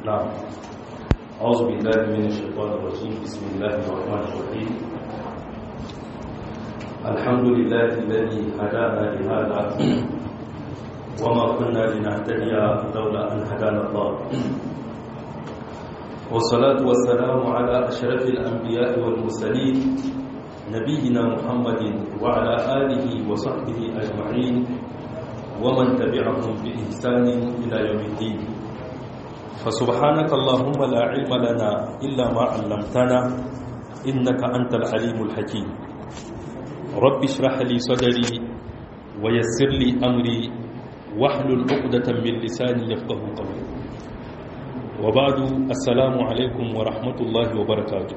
نعم أعوذ بالله من الشيطان الرجيم بسم الله الرحمن الرحيم الحمد لله الذي هدانا لهذا وما كنا لنهتدي لولا أن هدانا الله والصلاة والسلام على أشرف الأنبياء والمرسلين نبينا محمد وعلى آله وصحبه أجمعين ومن تبعهم بإحسان إلى يوم الدين فسبحانك اللهم لا علم لنا إلا ما علمتنا إنك أنت العليم الحكيم رب اشرح لي صدري ويسر لي أمري واحلل عقدة من لساني يفقه قولي وبعد السلام عليكم ورحمة الله وبركاته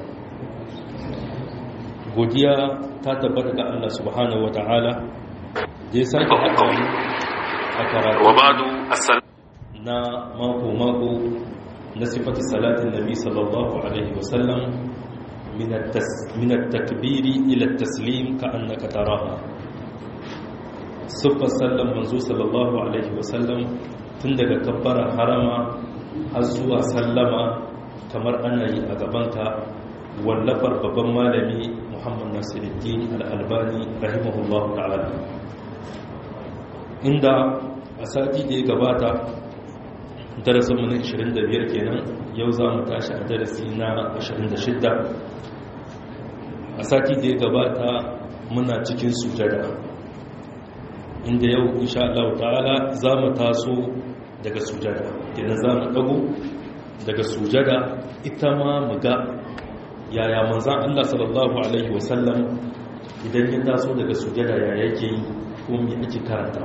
godiya ta tabbata ga Allah subhanahu ta'ala da ya sake haɗa mu a karatu na mako-mako na sifati salatin nabi sallallahu alaihi wasallam min at-takbiri ila at-taslim ka annaka taraha siffar sallan manzo sallallahu alaihi wasallam tun daga kabbara harama har zuwa sallama kamar ana yi a gabanka wallafar babban malami muhammad nasiruddin al'albani rahimahullahu ta'ala inda a sati da ya gabata darasin mu na 25 kenan yau za mu tashi a darasi na 26 a sati da ya gabata muna cikin sujada inda yau insha Allah ta'ala za mu taso daga sujada kenan za mu dago daga sujada ita ma mu ga yaya manzan Allah sallallahu Alaihi wasallam idan ya taso daga sujada ya yake yi ko mai ake karanta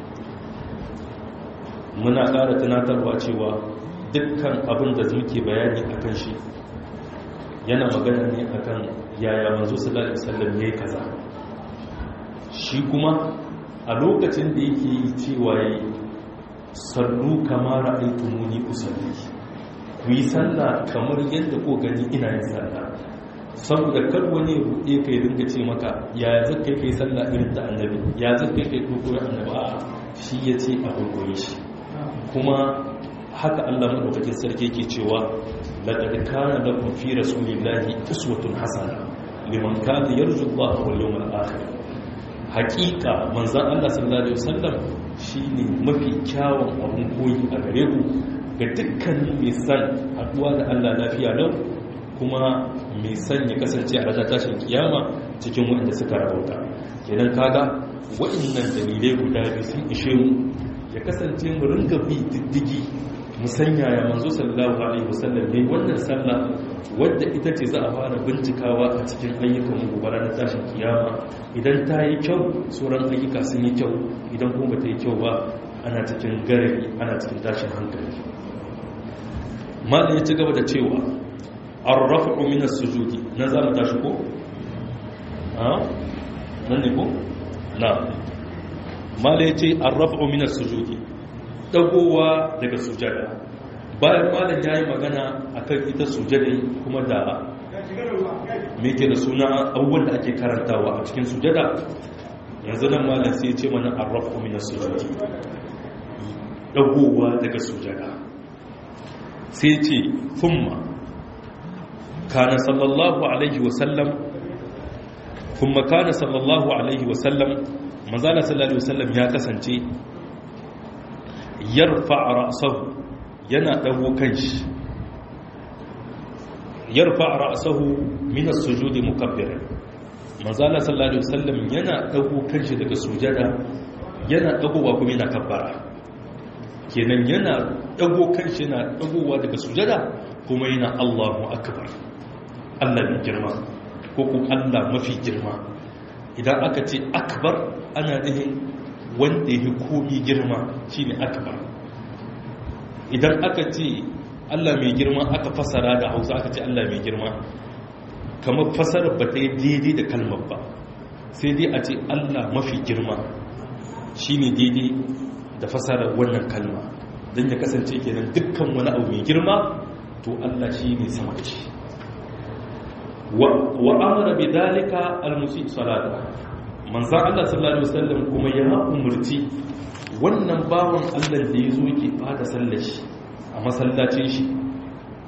muna ƙara tunatarwa cewa dukkan abin da muke bayani a kan shi yana magana ne a kan yaya manzo sallallahu Alaihi wasallam ya yi kaza shi kuma a lokacin da yake yi cewa ya yi sallu kamar aitumuni usalli ku yi sallah kamar yadda ko gani ina yin sallah saboda kar wani ruɗe kai dinga ce maka ya zaka kai sallah irin ta annabi ya zaka kai kokoyi annabi a shi ya ce a kokoyi shi kuma haka Allah madaukakin sarki yake cewa laqad kana lakum fi rasulillahi uswatun hasana liman kana yarju Allah wal yawmal akhir haqiqa manzon Allah sallallahu alaihi wasallam shine mafi kyawun abun koyi a gare ku ga dukkanin mai san haduwa da Allah lafiya lau kuma mai san ya kasance a ranar tashin kiyama cikin waɗanda suka rabauta kenan kaga waɗannan dalilai guda biyu sun ishe mu ya kasance mu ringa bi diddigi mu sanya ya manzo sallallahu alaihi wasallam ne wannan sallah wadda ita ce za a fara bincikawa a cikin ayyukan mu gobe ranar tashin kiyama idan ta yi kyau sauran ayyuka sun yi kyau idan kuma ba ta yi kyau ba ana cikin garari ana cikin tashin hankali malin ya ci gaba da cewa an rafa minas sujudi na za mu tashi ko? nan ne ko? na malin ya ce an rafa minas sujudi dagowa daga sujada bayan malin ya yi magana a kan ita sujada kuma da meke da suna abubuwan da ake karantawa a cikin sujada yanzu nan malin sai ce mana an rafa minas sujudi dagowa daga sujada sai ce thumma kana sallallahu alaihi wasallam kuma kana sallallahu alaihi wasallam manzala sallallahu alaihi wasallam ya kasance yarfa ra'sahu yana dago kanshi yarfa ra'sahu min as-sujudi mukabbiran manzala sallallahu alaihi wasallam yana dago kanshi daga sujada yana dagowa kuma yana kabbara kenan yana dago kanshi yana dagowa daga sujada kuma yana Allahu akbar Allah mai girma ko kuma Allah mafi girma idan aka ce akbar ana nihin wanda ya komi girma shine akbar idan aka ce Allah mai girma aka fasara da Hausa aka ce Allah mai girma kamar fasara ba ta yi daidai da kalmar ba sai dai a ce Allah mafi girma shine daidai da fasarar wannan kalma don ya kasance kenan dukkan wani abu mai girma to Allah shi ne sama da shi wa amara bi dalika almusi salata manzan Allah sallallahu alaihi wasallam kuma ya umurci wannan bawan Allah da ya zo ke fada sallar shi a masallacin shi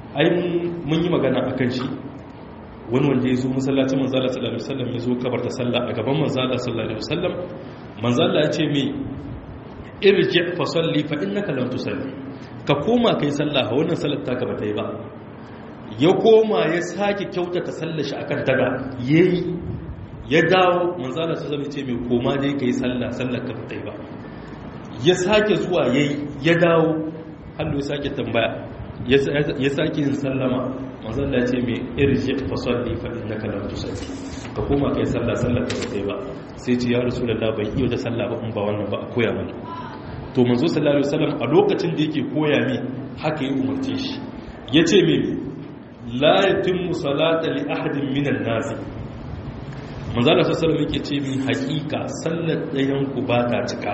ai mun yi magana a kan shi wani wanda ya zo masallacin manzala sallallahu alaihi wasallam ya zo kabar da sallah a gaban manzala sallallahu alaihi wasallam manzala ya ce mai irji fa salli fa innaka lam tusalli ka koma kai sallah wannan sallar ta ba ta yi ba ya koma ya sake kyautata sallar shi akan daga yayi ya dawo manzala sallallahu alaihi wasallam ya ce mai koma dai kai sallah sallar ka ba ta yi ba ya sake zuwa yayi ya dawo hannu ya sake tambaya ya sake yin sallama mazalla ce mai irji fasalli fa innaka lam tusalli ka koma kai sallah sallar da kai ba sai ce ya rasulullah bai iya da sallah ba in ba wannan ba a koya mana to manzo sallallahu alaihi wasallam a lokacin da yake koya mi haka ya umarce shi yace me la yatimmu salata li ahadin minan nas manzo sallallahu alaihi wasallam yake ce mi hakika sallar dayan ku ba ta cika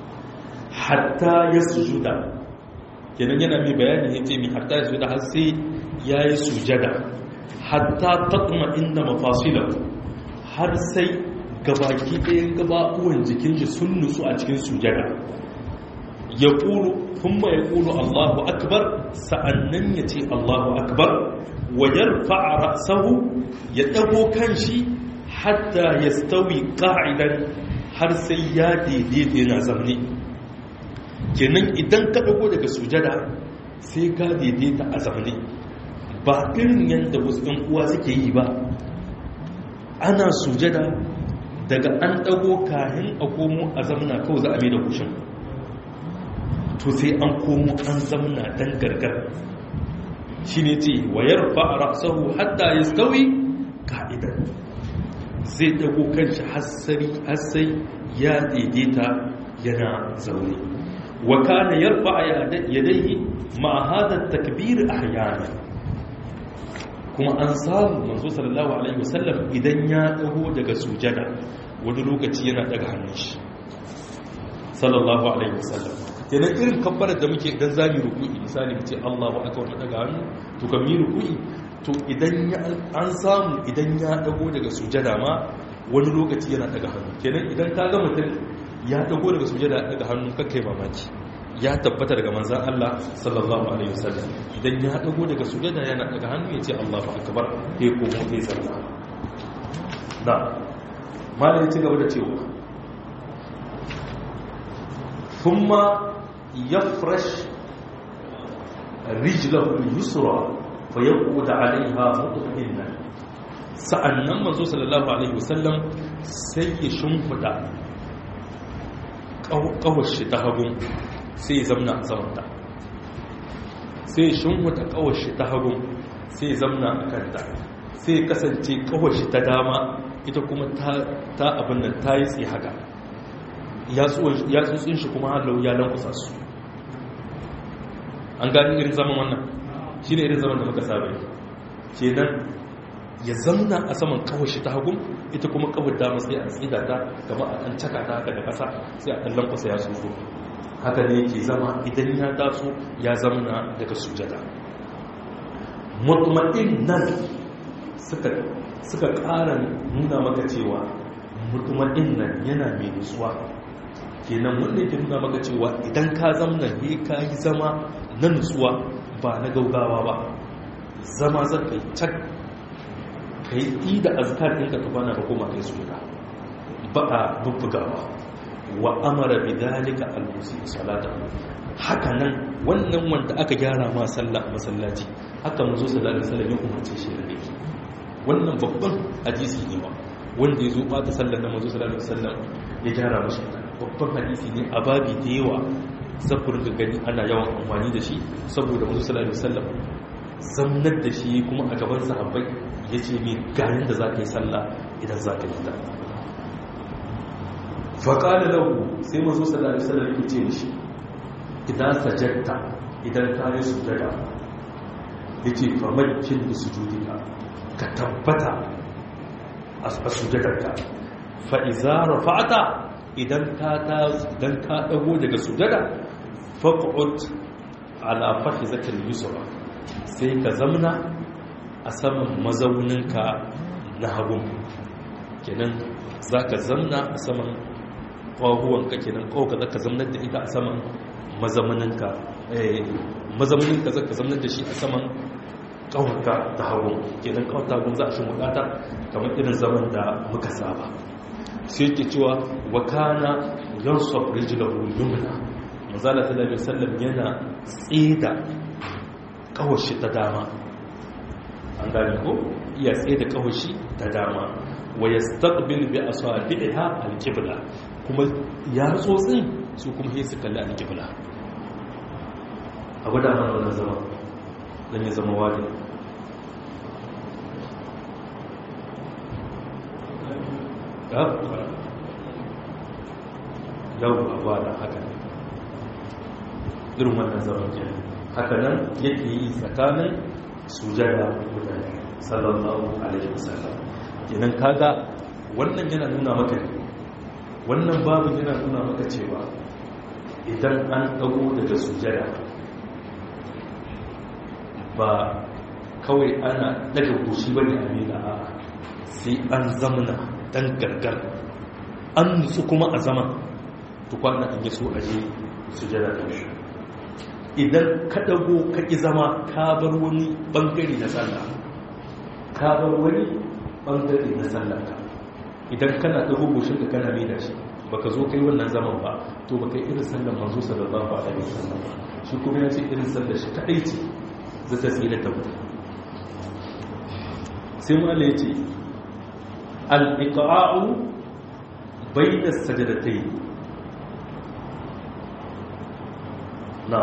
hatta yasjuda kenan yana mai bayani ya ce mai hatta ya da har sai ya yi sujada hatta taɗuma inda mafasilan har sai gabaki ɗayan gabaɓuwan jikin shi sun nutsu a cikin sujada ya ƙulu kuma ya ƙulu allahu akbar sa'annan ya ce allahu akbar wayar fa'ara sahu ya ɗago kan shi hatta ya stawi ƙa'idan har sai ya daidaita yana zamne kenan idan ka dago daga sujada sai ka daidaita a zamani ba irin yadda wasu ɗan uwa suke yi ba ana sujada daga an dago kahin a komo a zamana kawai za a mai da kushin to sai an komo an zamana dan gargar shi ne ce wayar fa'ara sahu hatta ya stawi ka'idar zai dago kanshi hassai ya daidaita yana zaune وكان يرفع يديه مع هذا التكبير احيانا kuma an samu manzo sallallahu alaihi wasallam idan ya dago daga sujada wani lokaci yana daga hannun shi sallallahu alaihi wasallam kenan irin kabbarar da muke idan zamu ruku'i misali mu ce Allahu akbar mu daga hannu to kan mi ruku'i to idan an samu idan ya dago daga sujada ma wani lokaci yana daga hannu kenan idan ka ga mutum ya dago daga sujada daga hannu kakkai mamaki ya tabbata daga manzan Allah sallallahu alaihi wasallam idan ya dago daga sujada yana daga hannu ya ce Allahu akbar sai ko mu sai sallah da malai ci gaba da cewa thumma yafrash rijlahu al-yusra fa yaqud 'alayha mutma'innan sa'annan manzo sallallahu alaihi wasallam sai ya shimfida kawashi ta hagun sai ya zamna a samanta sai ya shimfida kawashi ta hagun sai ya zamna a kanta sai ya kasance kawashi ta dama ita kuma ta abin nan ta yi tsaye haka ya tsotsin shi kuma halau ya lankusa su an gani irin zaman wannan shi ne irin zaman da muka saba ke nan ya zamna a saman kawashi ta hagun ita kuma kawar dama sai a tsida ta gaba a ɗan caka ta haka da ƙasa sai a ɗan lankwasa ya tsoro haka ne yake zama idan ya taso ya zamna daga sujada mutuma'in nan suka ƙara nuna maka cewa mutuma'in nan yana mai nutsuwa kenan wanda yake nuna maka cewa idan ka zamna ne ka yi zama na nutsuwa ba na gaugawa ba zama zan kai cak ka yi da azkar ɗinka ka bana ka koma kai suna ba a bubbugawa wa amara bi dalika al-musi salata haka nan wannan wanda aka gyara ma sallah masallaci haka manzo sallallahu alaihi wasallam ya umarce shi da yake wannan babban hadisi ne ba wanda ya zo bata sallar na manzo sallallahu alaihi wasallam ya gyara mashi babban hadisi ne a babi da yawa zafurin da gani ana yawan amfani da shi saboda manzo sallallahu alaihi wasallam zamnar da shi kuma a gaban sahabbai ya ce mai ganin da za ka yi sallah idan za ka yi ta faƙaɗa lahu sai mazo sallallahu alaihi wasallam ya ce mishi idan sajadta idan ka yi sujada ya ce famakin da sujudika ka tabbata a sujadarka fa'iza rafa'ata idan ka ɗago daga sujada faƙa'ut ala fahi zakar yusura sai ka zamna a saman mazauninka na hagun kenan za ka zamna a saman ƙwahuwanka kenan ƙwauka za ka zamnar da ita a saman mazauninka mazauninka za ka zamnar da shi a saman kawaka ta hagu kenan kawar ta hagu za a shi mukata kamar irin zaman da muka saba sai ke cewa wa kana yansuf rijlahu yumna manzala sallallahu alaihi wasallam yana tsida kawashi ta dama an gane ko iya tsida kawashi ta dama wa yastaqbil bi asabiha al-qibla kuma ya tsotsin su kuma sai su kalli al-qibla abu da mana wannan zama dan ya zama wani yau ba da haka irin wannan zaman ke haka nan yake yi tsakanin sujada guda sallallahu alaihi wasallam kenan kaga wannan yana nuna maka wannan babu yana nuna maka cewa idan an dago daga sujada ba kawai ana daga goshi bane a mila a sai an zamana dan gargar an nutsu kuma a zaman tukwana an yi so a je sujada ta shi idan ka dago ka ƙi zama ka bar wani ɓangare na sallah ka bar wani ɓangare na sallah ka idan kana dago goshin ka kana mai da shi baka zo kai wannan zaman ba to baka yi irin sallar manzo sallallahu alaihi wasallam ba shi kuma ya ce irin sallar shi kadai ce za ta tsira ta mutu sai mala ya ce al-iqa'u bayna as-sajdatayn na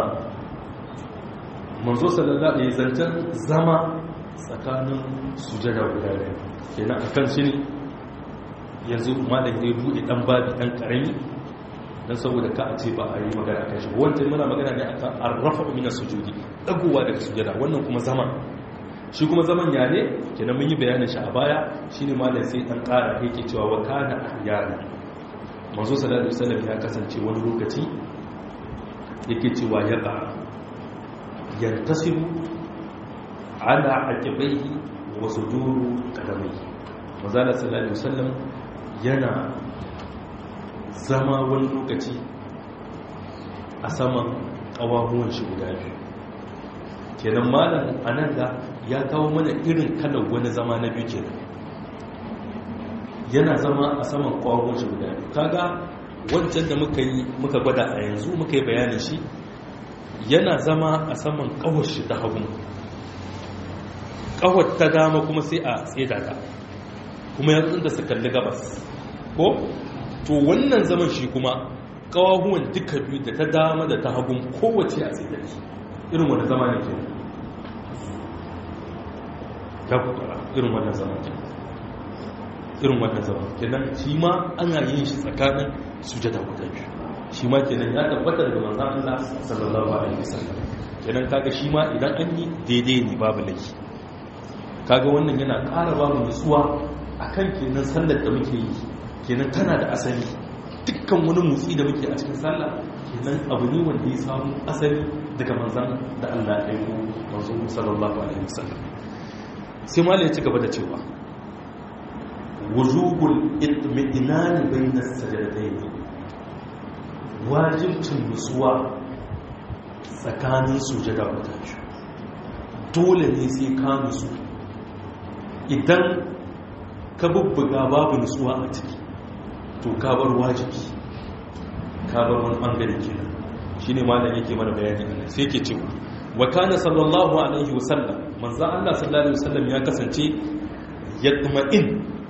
manzo sallallahu alaihi zancen zama tsakanin sujada guda biyu kenan akan shi ne yanzu malam ya bude dan babi dan karami dan saboda ka a ce ba a yi magana kan shi wanda muna magana ne akan arrafa min sujudi dagowa daga sujada wannan kuma zama shi kuma zaman ya ne kenan mun yi bayanin shi a baya shine malam sai dan kara yake cewa wa kana ahyana manzo sallallahu alaihi wasallam ya kasance wani lokaci yake cewa ya ba yantasibu ala aqibaihi wa suduru qadamaihi manzo sallallahu alaihi wasallam yana zama wani lokaci a saman ƙawahuwan shi guda biyu kenan malam a nan da ya kawo mana irin kalar wani zama na biyu kenan yana zama a saman ƙawahuwan shi guda biyu kaga wancan da muka yi muka gwada a yanzu muka yi bayanin shi yana zama a saman ƙawar shi ta hagu ƙawar ta dama kuma sai a tseda ta kuma yanzu da su kalli gabas ko to wannan zaman shi kuma kawahuwan duka biyu da ta dama da ta hagun kowace a tsaye irin wani zama ne ke ya kuka irin wannan zama ke irin wannan zama kenan shi ma ana yin shi tsakanin sujada guda biyu shi ma kenan ya tabbatar da manzan Allah sallallahu alaihi wasallam kenan kaga shi ma idan an yi daidai ne babu laifi kaga wannan yana ƙara babu nutsuwa akan kenan sallar da muke yi kenan tana da asali dukkan wani motsi da muke a cikin sallah kenan abu ne wanda ya samu asali daga manzan da Allah ya yi manzo sallallahu alaihi wasallam sai malai ya ci gaba da cewa wujubul itmi'nan bayna as-sajdatayn wajibcin nutsuwa tsakanin sujada guda biyu dole ne sai ka nutsu idan ka bubbuga babu nutsuwa a ciki to ka bar wajibi ka bar wani bangare kenan shine malam yake mana bayani anan sai yake cewa wa kana sallallahu alaihi wasallam manzo Allah sallallahu alaihi wasallam ya kasance yatma'in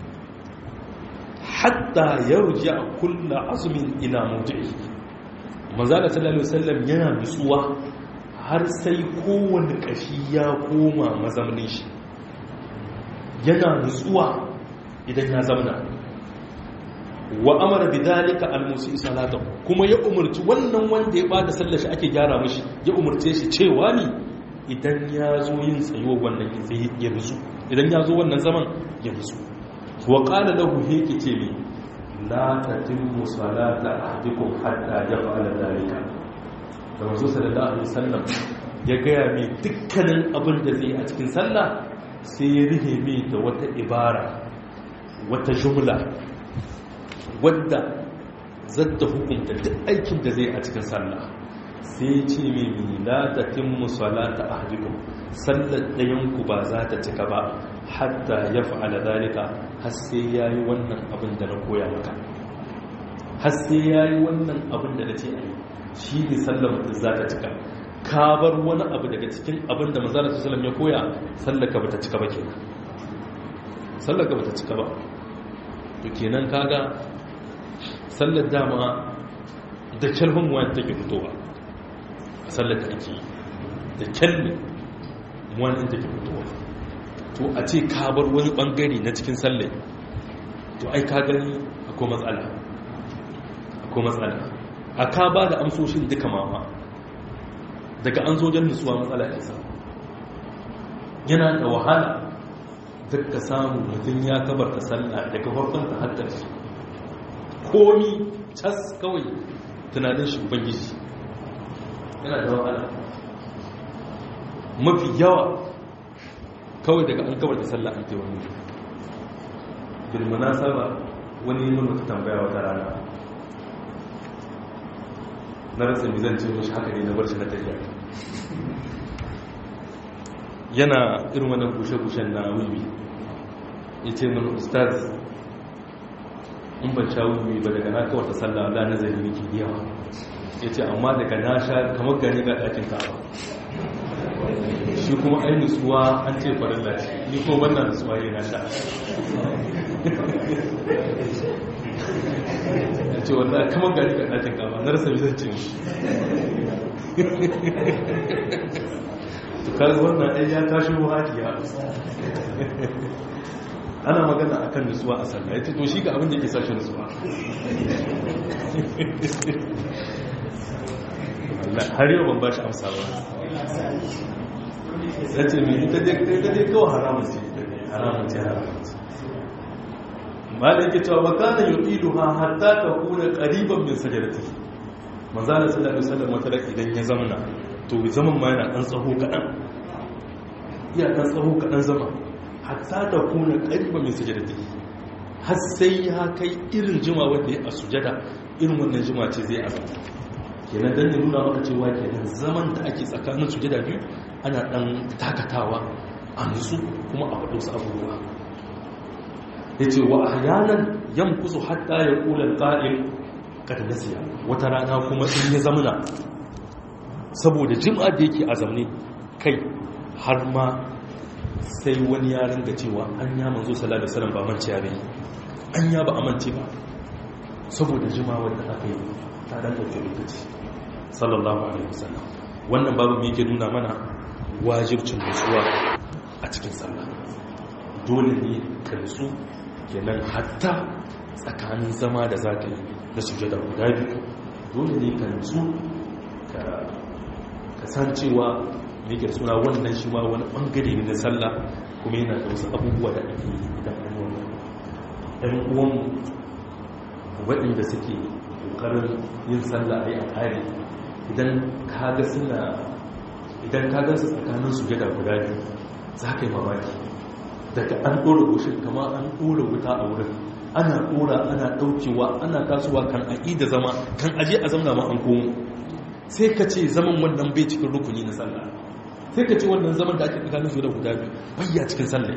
hatta yarja kullu azmin ila mawdi'i manzo Allah sallallahu alaihi wasallam yana nutsuwa har sai kowanne kashi ya koma mazaunin shi yana nutsuwa idan ya zamana wa amara bidalika almusi salatu kuma ya umurci wannan wanda ya bada sallar shi ake gyara mishi ya umurce shi cewa ni idan ya zo yin tsayuwa wannan ya nutsu idan ya zo wannan zaman ya nutsu wa qala lahu heke ce mi la tatimmu salata ahdikum hatta yaf'ala dalika da manzo sallallahu alaihi wasallam ya gaya mai dukkanin abin da zai a cikin sallah sai ya rihe mai da wata ibara wata jumla wadda zata hukunta duk aikin da zai a cikin sallah sai ce mimi la tatimmu salata ahdikum sallar ɗayan ku ba za ta cika ba hatta ya fa'ala zalika har sai yayi wannan abin da na koya maka har sai yayi wannan abin da nace ayi shi ne sallar mutum za ta cika ka bar wani abu daga cikin abin da manzara su salam ya koya sallaka ba ta cika ba kenan sallaka ba ta cika ba to kenan kaga sallar dama da kyalhun wani take fitowa a sallar da ake yi da kyalmi wani take fitowa to a ce ka bar wani bangare na cikin sallar to ai ka gani akwai matsala akwai matsala a ka ba da amsoshin duka mama daga an zo jan nutsuwa matsala ya sa yana da wahala duk ka samu mutum ya kabarta sallah daga farkon ta har ƙarshe komi cas kawai tunanin shi ubangiji yana da wahala mafi yawa kawai daga an kabarta sallah an tewa ne bilmana saba wani yi mutu tambaya wata rana na rasa mizan ce mashi haka ne na bar shi na tafiya yana irin wannan kushe-kushen na wiwi ya ce mana ustaz in ban sha wiwi ba daga na kawata sallah da nazari nake yawa ya ce amma daga na sha kamar gani ga ɗakin kawo shi kuma ai nutsuwa an ce farin lati ni kuma wannan nutsuwa ne na sha ya ce wannan kamar gani ga ɗakin kawo na rasa bizan ce mu tukar wannan ɗaya ya tashi haƙiya ana magana a kan nutsuwa a sallah ya ce to shi ga abin da ke sashi nutsuwa har yau ban ba shi amsa ba ya ce mai ita dai kawai haramun ce haramun ce haramun ce malin ke cewa ba kana yi ilu ha hatta ka kuna ƙariban min sajarati manzana sallallahu alaihi wasallam wata idan ya zamana to zaman ma yana ɗan tsaho kaɗan iya ɗan tsaho kaɗan zama hatta da kuna ƙariba mai sujada take har sai ya kai irin jima wanda ya a sujada irin wannan jima ce zai azama kenan dan ya nuna maka cewa kenan zaman da ake tsakanin sujada biyu ana ɗan takatawa a nutsu kuma a faɗo su abubuwa ya ce wa ahyanan yamkusu hatta ya kula ƙa'il kada nasiya wata rana kuma in ya zamana saboda jim'a da yake a zamne kai har ma sai wani ya ringa cewa an ya manzo sallallahu alaihi wasallam ba mance ya bai an ya ba amince ba saboda jima wanda aka yi ta dan dauke lokaci sallallahu alaihi wasallam wannan babu me yake nuna mana wajibcin nutsuwa a cikin sallah dole ne ka nutsu kenan hatta tsakanin zama da zaka yi na sujada guda biyu dole ne ka nutsu ka kasancewa yake suna wannan shi ma wani bangare ne na sallah kuma yana da wasu abubuwa da ake yi idan an yi wannan ɗan uwan waɗanda suke ƙoƙarin yin sallah a yi a ƙari idan kaga suna idan kaga su tsakanin su gada guda biyu za ka yi mamaki daga an ɗora goshin kama an ɗora wuta a wurin ana ɗora ana ɗaukewa ana tasowa kan aƙi da zama kan aje a zamna ma an komo sai ka ce zaman wannan bai cikin rukuni na sallah sai ka ce wannan zaman da ake tsakanin su da guda biyu bayya cikin sallah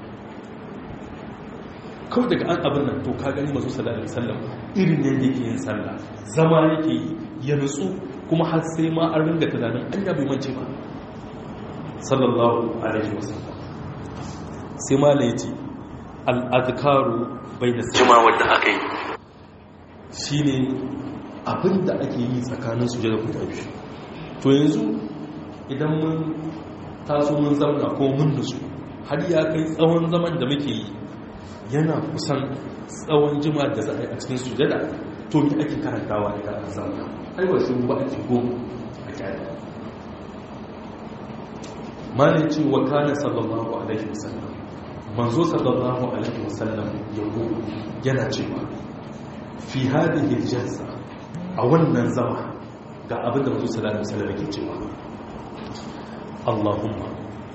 kawai daga an abin nan to ka gani masu sallah alaihi sallam irin ne yake yin sallah zama yake yi ya nutsu kuma har sai ma an ringa tunanin an ya bai mance ba sallallahu alaihi wasallam sai ma la yace al azkaru bayna jima wanda aka yi shine abin da ake yi tsakanin su da guda biyu to yanzu idan mun taso mun zauna ko mun nutsu har ya kai tsawon zaman da muke yi yana kusan tsawon jima da za a yi a cikin sujada to me ake karantawa da an zauna ai ba shi ba ake goma a kyale malin ce wa kana sallallahu alaihi wasallam manzo sallallahu alaihi wasallam yabo yana cewa fi hadhihi jalsa a wannan zama ga abin da manzo sallallahu alaihi wasallam yake cewa Allahumma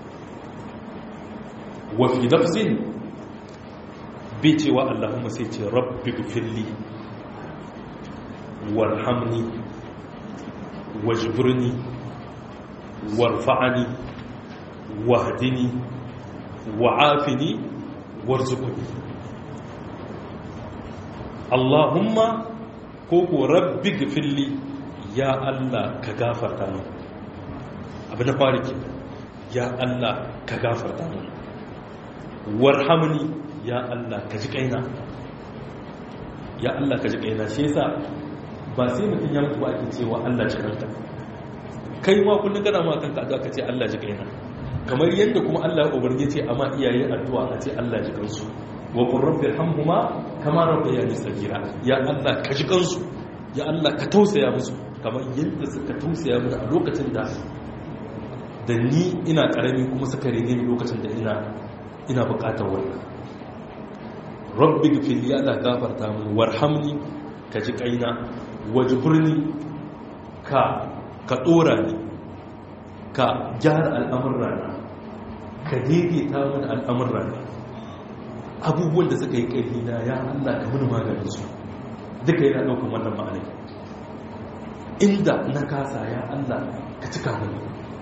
wa fi lafzin bai cewa Allahumma sai ce rabbi gfirli warhamni wajburni warfa'ani wahdini wa'afini warzuqni Allahumma ko ko rabbi gfirli ya Allah ka gafarta min abu na fari ke ya Allah ka gafarta min warhamni ya Allah ka ji kaina ya Allah ka ji kaina shi yasa ba sai mutum ya mutu ba ake cewa Allah ji kanka kai ma kullum kana ma kanka addu'a ka ce Allah ji kaina kamar yadda kuma Allah ya umarni ce amma iyaye addu'a a ce Allah ji kansu wa qur rabbi irhamhuma kama rabbayani sagira ya Allah ka ji kansu ya Allah ka tausaya musu kamar yadda suka tausaya mana a lokacin da da ni ina karami kuma suka rene ni lokacin da ina ina bukatar wannan rabbi gfirli ya Allah gafarta min warhamni ka ji kaina wajburni ka ka dora ni ka gyara al'amurrana ka daidaita min al'amurrana abubuwan da suka yi ƙarfi na ya Allah ka mini maganin su duka yana ɗaukan wannan ma'anai inda na kasa ya Allah ka cika mini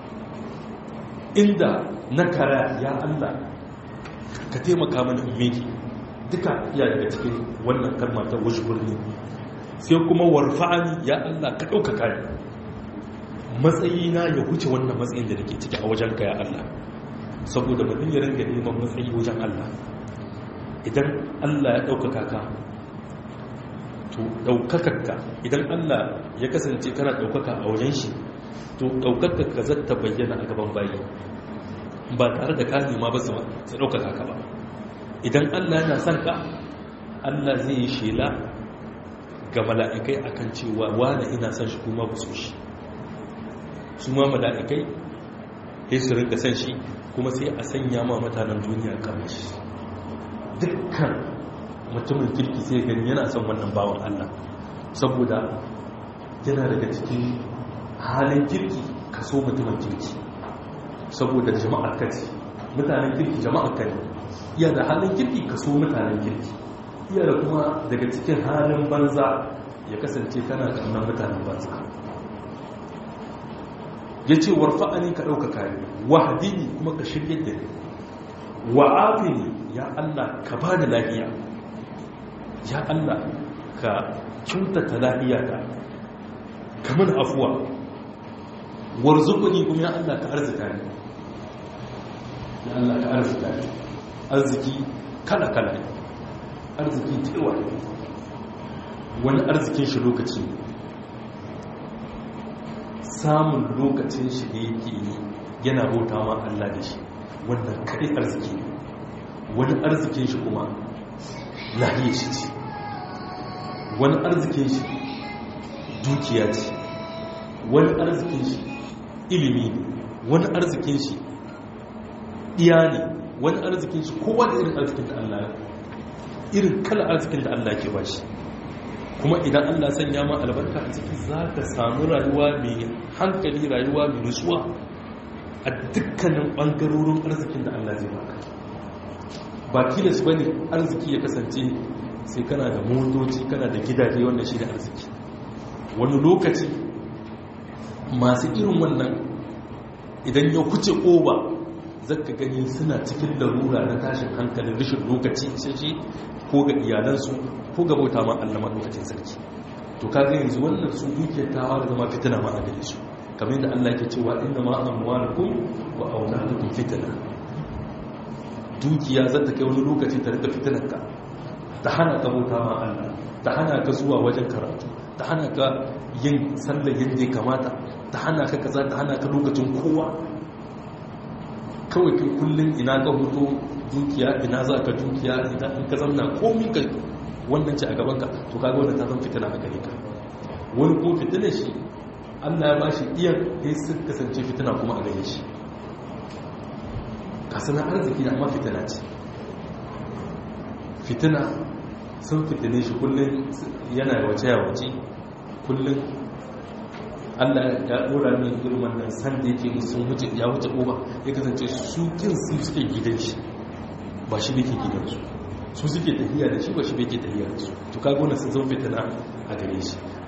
inda na kara ya Allah ka taimaka mana in miki duka iya daga cikin wannan kalma ta wujburni sai kuma warfa'ani ya Allah ka ɗaukaka ni matsayina ya huce wannan matsayin da nake ciki a wajenka ya Allah saboda mutum ya ringa neman matsayi wajen Allah idan Allah ya ɗaukaka ka to ɗaukakarka idan Allah ya kasance kana ɗaukaka a wajen shi to ɗaukakarka zai ta bayyana a gaban bayi ba tare da ka nema ba su ɗaukaka ka ba idan Allah yana son ka Allah zai yi shela ga mala'ikai akan cewa wani ina son shi kuma ba su shi su ma mala'ikai sai su rinka son shi kuma sai a sanya ma mutanen duniya kamar shi dukkan mutumin kirki sai gani yana son wannan bawan Allah saboda yana daga cikin halin kirki kaso mutumin kirki saboda jama'ar kaci mutanen kirki jama'ar kane iya da halin kirki kaso mutanen kirki iya da kuma daga cikin halin banza ya kasance kana kannan mutanen banza ya ce warfa'ani ka ɗaukaka ne wahadini kuma ka shirya da ni wa'afini ya Allah ka ba da lafiya ya Allah ka kyautata lafiya ta kamar afuwa warzuquni kuma ya Allah ka arzika ni ya Allah ka arzika ni arziki kala kala ne arziki tewa wani arzikin shi lokaci samun lokacin shi da yake yi yana bauta ma Allah da shi wannan kaɗai arziki ne wani arzikin shi kuma lahiyar shi ce wani arzikin shi dukiya ce wani arzikin shi ilimi ne wani arzikin shi iya ne wani arzikin shi kowa da irin arzikin da Allah irin kala arzikin da Allah ke ba shi kuma idan Allah sanya ma albarka a ciki za ka samu rayuwa mai hankali rayuwa mai nutsuwa a dukkanin ɓangarorin arzikin da Allah zai baka ba tilas ba ne arziki ya kasance sai kana da motoci kana da gidaje wannan shi da arziki wani lokaci masu irin wannan idan ya kuce ƙoba zaka gani suna cikin larura na tashin hankalin rashin lokaci shi ko ga iyalansu ko ga bauta ma Allah madaukakin sarki to kaga yanzu wannan su dukiyar tawa da zama fitina ma a gare su kamar yadda Allah yake cewa inna ma amwalukum wa auladukum fitna dukiya za ta kai wani lokaci ta rika fitinar ka ta hana ka bauta ma Allah ta hana ka zuwa wajen karatu ta hana ka yin sallar yadda ya kamata ta hana ka kaza ta hana ka lokacin kowa kawai kai kullum ina ka hoto dukiya ina za ka dukiya idan in ka zamna komi ka wannan ce a gabanka to kaga wannan ta zama fitina a gare ka wani ko fitina shi Allah ya ba shi iya ya su kasance fitina kuma a gare shi kasanar arziki da amma fitina ce fitina sun fitine shi kullum yana wace ya wace kullum Allah ya dora min irin wannan san da yake musu sun wuce ya wuce uba ya kasance su kin su suke gidan shi ba shi yake gidan su su suke tafiya da shi ba shi yake tafiya da su to kaga wannan sun zama fitina a gare shi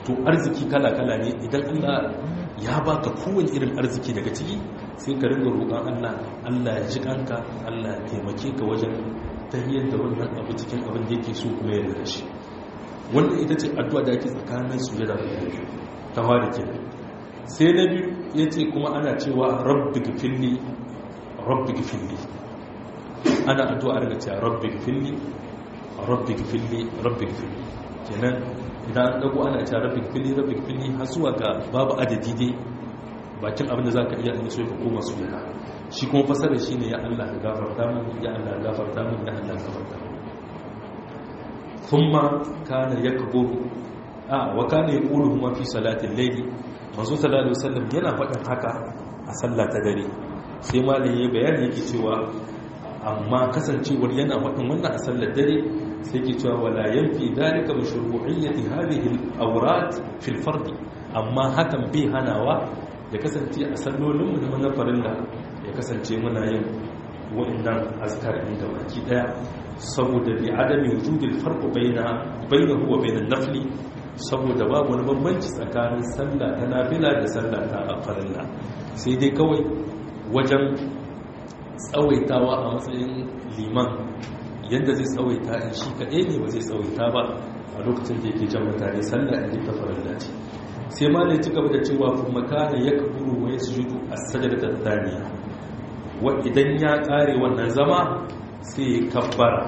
to arziki kala-kala ne idan Allah ya baka kowane irin arziki daga ciki sai ka ringa roƙon Allah Allah ya ji kanka Allah ya taimake ka wajen tahiyar da wannan abu cikin abin da yake so kuma ya da shi wannan ita ce addu'a da ake tsakanin sujada da biyu ta fara kenan sai na biyu yace kuma ana cewa rabbi gfirli rabbi gfirli ana addu'a daga cewa rabbi gfirli rabbi gfirli rabbi gfirli kenan idan an dago ana cewa rabbi gfirli rabbi gfirli har zuwa ga babu adadi dai bakin abin da zaka iya so ka koma sujada shi kuma fasara shine ya Allah ka gafarta min ya Allah ka gafarta min ya Allah ka gafarta min thumma kana yakburu a wa kana yaqulu huma fi salati al-layl manzo sallallahu alaihi wasallam yana faɗin haka a sallah ta dare sai malai ya bayani yake cewa amma kasancewar yana faɗin wannan a sallar dare sai ke cewa wala yanfi dalika mashru'iyyati hadhihi al-awrat fi al-fard amma hakan bai hanawa ya kasance a sallolin mu na farilla ya kasance muna yin wa'annan azkar din da baki daya saboda bi adami wujudil farq baina bainahu wa bainan nafli saboda babu wani bambanci tsakanin sallah ta nafila da sallah ta farilla sai dai kawai wajen tsawaitawa a matsayin liman yadda zai tsawaita in shi kaɗai ne ba zai tsawaita ba a lokacin da yake jan mutane sallah in ta farilla ce sai ma ne ci gaba da cewa kuma kana ya kaburu wa ya sujudu a sajada ta taniya wa idan ya ƙare wannan zama sai ya kabbara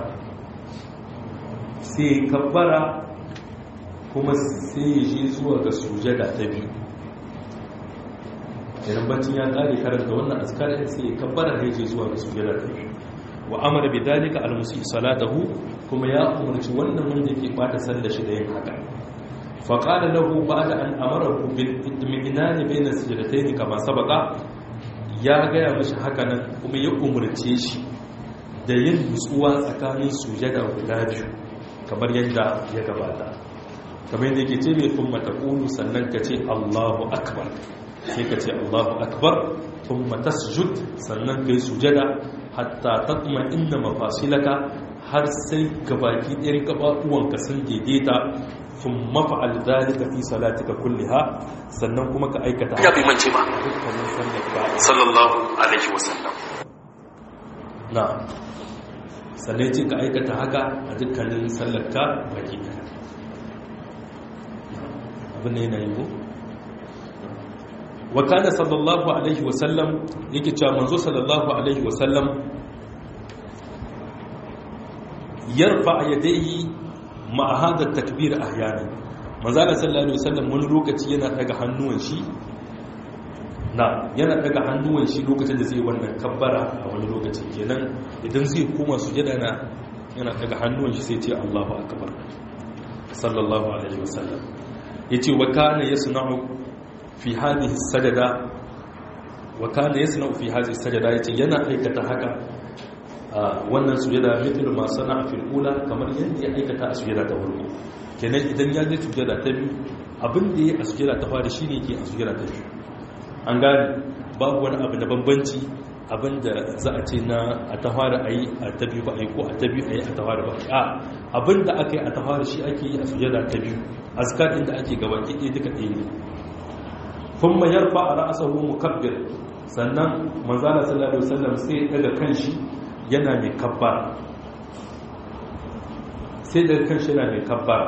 sai ya kabbara kuma sai ya je zuwa ga sujada ta biyu idan bacin ya kare karanta wannan askarin sai ya kabbara da yake zuwa ga sujada ta biyu wa amara bi dalika al musi salatahu kuma ya umarci wannan wanda yake bata sallar shi da yin haka fa qala lahu ba'da an amarahu bil idminan bayna sajdatayn kama sabaqa ya gaya mishi haka nan kuma ya umarce shi da yin nutsuwa tsakanin sujada guda biyu kamar yadda ya gabata kamar yadda yake ce mai kuma taqulu sannan ka ce Allahu akbar sai ka ce Allahu akbar thumma tasjud sannan kai sujada hatta tatma inna mafasilaka har sai gabaki ɗayan gabaɗuwanka sun daidaita thumma fa'al dhalika fi salatika kulliha sannan kuma ka aikata ya bai mance ba sallallahu alaihi wasallam na sannan ce ka aikata haka a dukkanin sallarka baki ɗaya abin da yana yi ko wa kana sallallahu alaihi wasallam yake cewa manzo sallallahu alaihi wasallam yarfa yadayhi ma hada takbir ahyana manzo sallallahu alaihi wasallam wani lokaci yana daga hannuwan shi na yana daga hannuwan shi lokacin da zai wannan kabbara a wani lokaci kenan idan zai koma sujada na yana daga hannuwan shi sai ce Allahu akbar sallallahu alaihi wasallam yace wa kana yasna'u fi hadhihi sajada wa kana yasna'u fi hadhihi sajada yace yana aikata haka wannan sujada mithlu ma sana'a fil ula kamar yadda ya aikata a sujada ta farko kenan idan ya je sujada ta biyu abin da ya a sujada ta fara shine yake a sujada ta biyu an gane babu wani abu da bambanci abin da za a ce na a ta fara ayi a ta biyu ba ayi ko a ta biyu ayi a ta fara ba a abin da aka yi a ta fara shi ake yi a sujada ta biyu azkar din da ake gaba ki duka ɗaya ne kuma yarfa a ra'asahu mukabbir sannan manzala sallallahu alaihi wasallam sai ya daga kanshi yana mai kabbara sai daga kanshi yana mai kabbara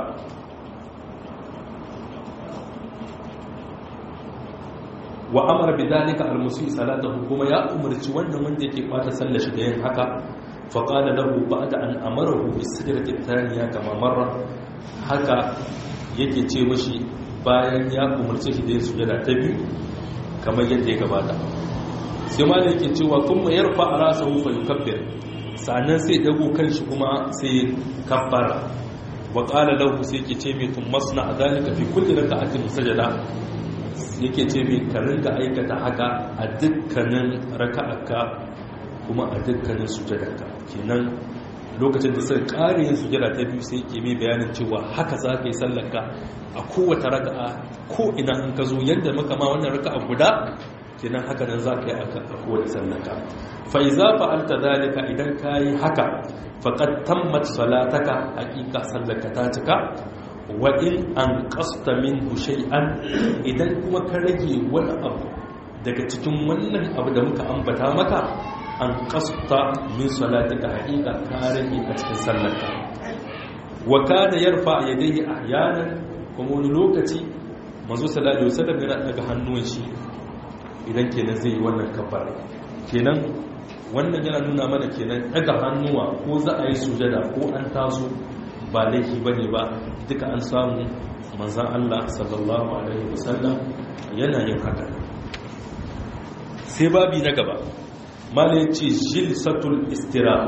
wa amara bidalika almusi salatahu kuma ya umarci wannan wanda yake bata sallar shi da yin haka fa qala lahu ba'da an amarahu bis sajdati thaniya kama marra haka yake ce mashi bayan ya umarce shi da yin sujada ta biyu kamar yadda ya gabata sai ma da yake cewa kuma yarfa a rasa hufa yukabbir sannan sai dago kanshi kuma sai kabbara wa qala lahu sai yake ce mai tun masna adalika fi kulli raka'atin sajada yake ce mai ka ringa aikata haka a dukkanin raka'aka kuma a dukkanin sujadarka kenan lokacin da sai ƙari yin sujada ta biyu sai ke mai bayanin cewa haka za ka yi sallarka a kowace raka'a ko ina in ka zo yadda maka ma wannan raka'a guda kenan haka nan za ka yi a kowace sallarka fa iza fa'alta zalika idan ka yi haka faqad tammat salataka haqiqa sallarka ta cika wa in an qasta min shay'an idan kuma ka rage wani abu daga cikin wannan abu da muka ambata maka an qasta min salatika haqiqa ka rage a cikin sallarka wa kana yarfa yadayhi ahyanan kuma wani lokaci manzo sallallahu alaihi wasallam yana daga hannun shi idan kenan zai yi wannan kafara kenan wannan yana nuna mana kenan daga hannuwa ko za a yi sujada ko an taso ba laifi bane ba duka an samu manzan Allah sallallahu alaihi wasallam yana yin haka sai babi na gaba mala yace jilsatul istiraha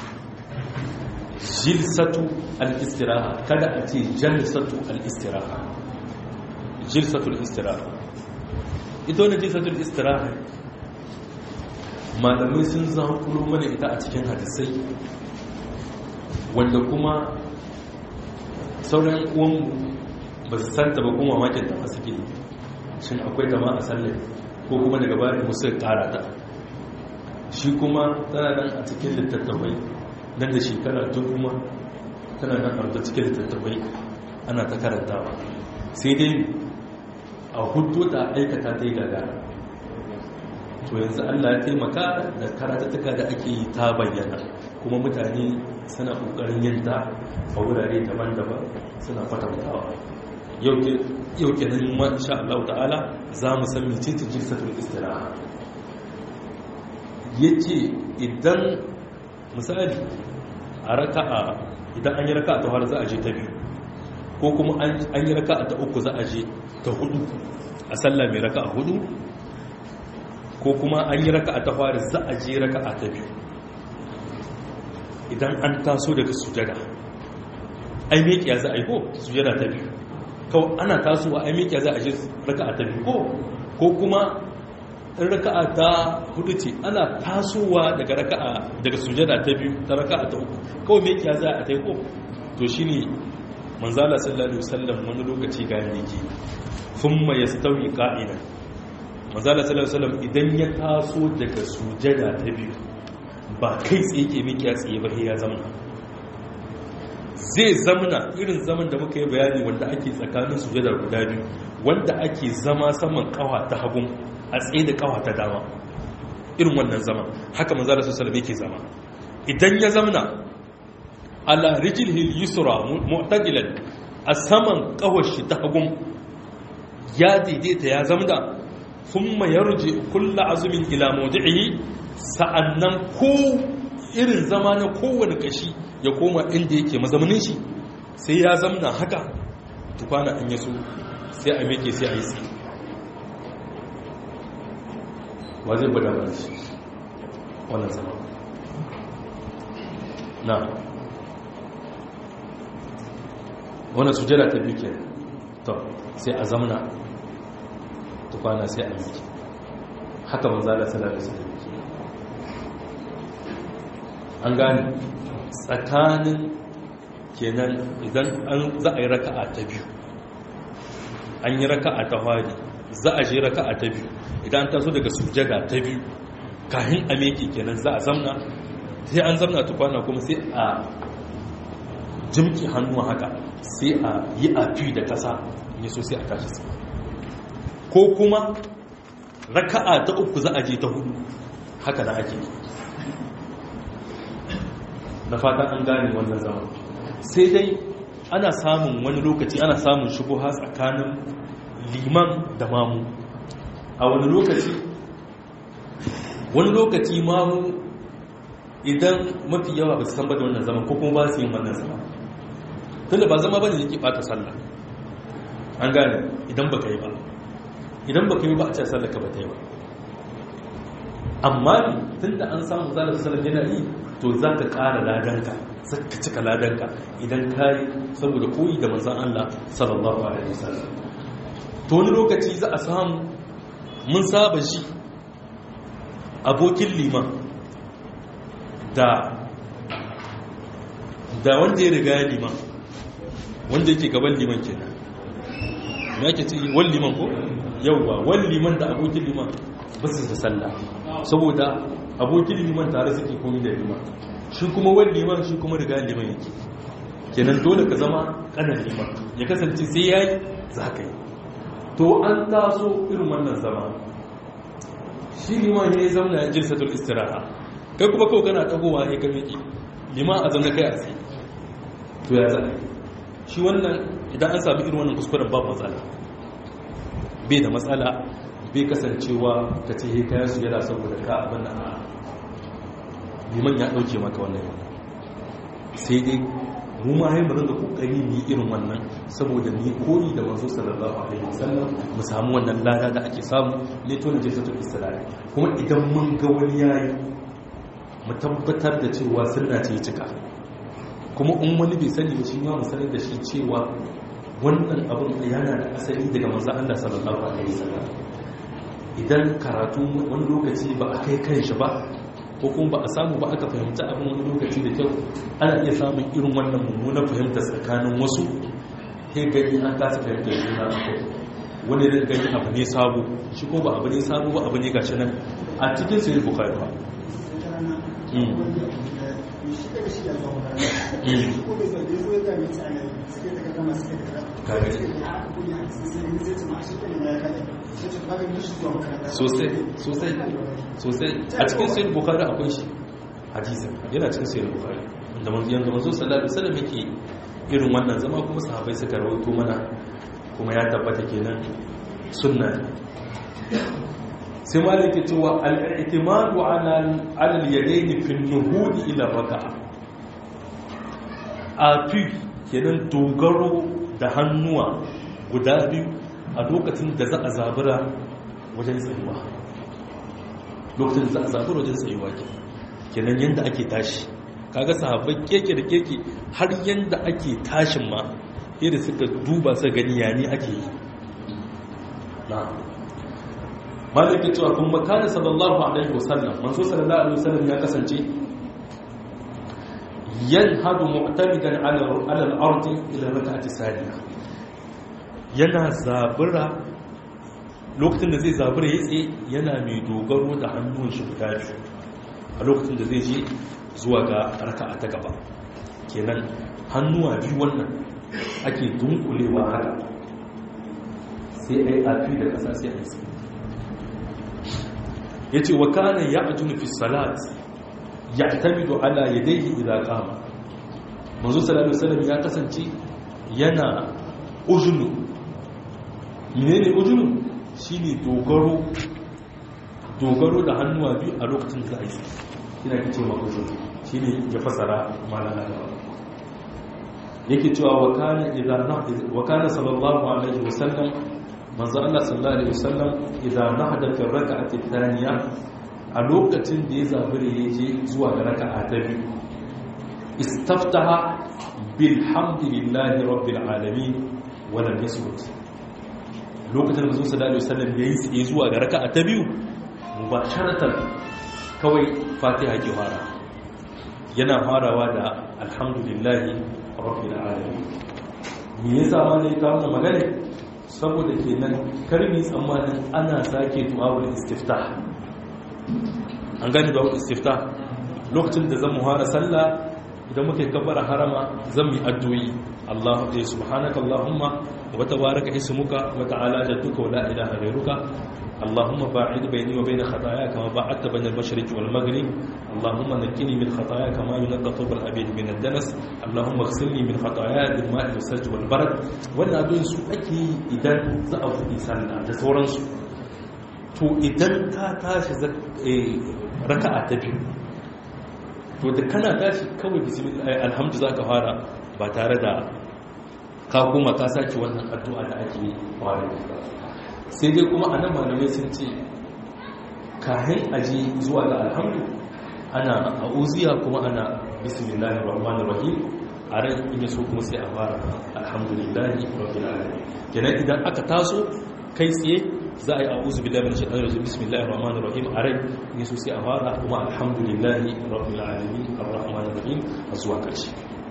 jilsatu al-istiraha kada a ce jalsatu al-istiraha jilsatul istiraha ita wani jilsatul istiraha malamai sun zankuro mana ita a cikin hadisai wanda kuma sauran uwanmu ba su santa ba kuma makin da masu gini shin akwai dama a sallar ko kuma daga bayan musu kara ta shi kuma tana nan a cikin littattafai nan da shekara tun kuma tana nan a cikin littattafai ana ta karantawa sai dai a hudu da aikata ta yi gagara to yanzu allah ya taimaka da karatattuka da ake yi ta bayyana kuma mutane suna ƙoƙarin yin ta a wurare daban-daban suna kwatantawa yau ke nan masha Allah ta'ala za mu san mecece jirsatul istiraha ya ce idan misali a raka'a idan an yi raka'a ta har za a je ta biyu ko kuma an yi raka'a ta uku za a je ta hudu a sallah mai raka'a hudu ko kuma an yi raka'a ta fari za a je raka'a ta biyu idan an taso daga sujada ai mekiya za a yi ko sujada ta biyu kawai ana tasowa ai mekiya za a je raka'a ta biyu ko ko kuma in raka'a ta hudu ce ana tasowa daga raka'a daga sujada ta biyu ta raka'a ta uku kawai mekiya za a ta yi ko to shine manzala sallallahu alaihi wasallam wani lokaci ga yake thumma yastawi qa'idan manzala sallallahu alaihi wasallam idan ya taso daga sujada ta biyu ba kai tsaye ke miki ya tsaye ba ya zamana zai zamana irin zaman da muka yi bayani wanda ake tsakanin sujada guda biyu wanda ake zama saman kawa ta hagun a tsaye da kawa ta dama irin wannan zaman haka manzala sallallahu alaihi yake zama idan ya zamana ala rijlihil yusra mu'tadilan a saman kawar shi ta hagun ya daidaita ya zamda thumma yarji kullu azmin ila mawdi'ihi sa'annan ko irin zama na kowane kashi ya koma inda yake mazaunin shi sai ya zamna haka tukwana an yaso sai a meke sai a yi tsaye wa zai gwada ba shi wannan zama na wannan sujada ta biyu ke to sai a zamna tukwana sai a meke haka manzala sallallahu alaihi wasallam an gane tsakanin kenan idan an za a yi raka'a ta biyu an yi raka'a ta fari za a je raka'a ta biyu idan ta so daga sujada ta biyu kahin a meke kenan za a zamna sai an zamna tukwana kuma sai a jimki hannu haka sai a yi a fi da kasa ne so sai a tashi sama ko kuma raka'a ta uku za a je ta hudu haka na ake da fatan an gane wannan zaman sai dai ana samun wani lokaci ana samun shubuha tsakanin liman da mamu a wani lokaci wani lokaci mamu idan mafi yawa ba su san ba da wannan zaman ko kuma ba su yin wannan zaman tunda ba zama ba ne yake bata sallah an gane idan ba ka yi ba idan ba ka yi ba a ce sallah ka ba ta yi ba amma tun da an samu zalar sallar yana yi to za ka ƙara ladanka za ka cika ladanka idan ka yi saboda koyi da manzan Allah sallallahu alaihi wasallam to wani lokaci za a samu mun saba shi abokin liman da da wanda ya riga ya liman wanda yake gaban liman kenan me ake ce wal liman ko yauwa wal liman da abokin liman ba su da sallah saboda abokin liman tare suke komi da liman shi kuma wani liman shi kuma riga liman yake kenan dole ka zama kanan liman ya kasance sai ya yi za ka yi to an taso irin wannan zama shi liman ya yi zamna ya jilsatul istiraha kai kuma kawai kana tagowa ya ka miƙi liman a zamna kai a tsaye to ya za a yi shi wannan idan an sami irin wannan kuskuren ba matsala bai da matsala bai kasancewa ka ce kayan su yana saboda ka abin da a liman ya ɗauke maka wannan sai dai mu ma haifar da kokari mu irin wannan saboda ni koyi da manzo sallallahu alaihi wasallam mu samu wannan lada da ake samu leto na jinsatul islam kuma idan mun ga wani yayi mu tabbatar da cewa sunna ce cika kuma in wani bai sani ba shi ma mu sanar da shi cewa wannan abin yana da asali daga manzo Allah sallallahu alaihi wasallam idan karatu wani lokaci ba a kai kan shi ba ko kuma ba a samu ba aka fahimta abin wani lokaci da kyau ana iya samun irin wannan mummunan fahimta tsakanin wasu he gani an kasa fahimtar juna a kai wani da gani abu ne sabo shi ko ba abu ne sabo ba abu ne gashi nan a cikin sai bukari ba sosai sosai sosai a cikin sayar bukari akwai shi hadisin yana cikin sayar bukari da yanzu manzo sallallahu alaihi wasallam yake irin wannan zama kuma sahabbai suka rawaito mana kuma ya tabbata kenan sunna sai malai ke cewa al-i'timadu ala al-yadayn fi an-nuhud ila raka'a a fi kenan dogaro da hannuwa guda biyu a lokacin da za a zabura wajen tsayuwa lokacin da za a zabura wajen tsayuwa ke kenan yadda ake tashi kaga sahabbai keke da keke har yadda ake tashin ma yadda suka duba su gani yani ake yi na malaka cewa kun makana sallallahu alaihi wasallam manzo sallallahu alaihi wasallam ya kasance yanhadu mu'tamidan ala al-ardi ila rak'ati sadiya yana zabura lokacin da zai zabura ya tsaye yana mai dogaro da hannun shi guda biyu a lokacin da zai je zuwa ga raka'a ta gaba kenan hannuwa biyu wannan ake dunkulewa haka sai ai afi da kasa sai ai tsaye yace wa kana ya'junu fi salat ya'tamidu ala yadayhi idza qama manzo sallallahu alaihi wasallam ya kasance yana ujunu menene ujunu shine dogaro dogaro da hannuwa biyu a lokacin da za yi ina ce ma ujunu shine ya fasara malaka da yake cewa wa kana idza wa kana sallallahu alaihi wasallam manzo Allah sallallahu alaihi wasallam idza nahada fi rak'ati thaniya a lokacin da ya zabure ya je zuwa ga raka'a ta biyu istaftaha bilhamdulillahi rabbil alamin wa lam yasmut lokacin da sallallahu alaihi wasallam yayi tsaye zuwa ga raka'a ta biyu mubasharatan kawai fatiha ke fara yana farawa da alhamdulillahi rabbil alamin me yasa ma ne ka wannan magana saboda kenan karmi tsammanin ana sake du'a'ul istiftah an gani da istifta lokacin da zan muhara sallah idan muke kabbara harama zan yi addu'i Allah ya subhanaka Allahumma wa tabaraka ismuka wa ta'ala jadduka wa la ilaha ghayruka اللهم باعد بيني وبين خطاياي كما باعدت بين المشرق والمغرب اللهم نقني من خطاياي كما ينقى ثوب الابيض من الدنس اللهم اغسلني من خطاياي بالماء والثلج والبرد wannan addu'o'in su ake idan za a buɗe sallah da sauransu to idan ka tashi raka'a ta biyu to da kana tashi kawai bismillah alhamdu za ka fara ba tare da ka koma ka sake wannan addu'a da ake fara sai dai kuma a nan malamai sun ce kahin aji zuwa ga alhamdu ana a'uziya kuma ana bismillah rahman rahim a ran in so kuma sai a fara alhamdulillahi rabbil alamin kenan idan aka taso kai tsaye za a yi a'uzu billahi min shaitanir rajim bismillahir rahmanir rahim a rai ne so sai a fara kuma alhamdulillahi rabbil alamin arrahmanir rahim a zuwa karshe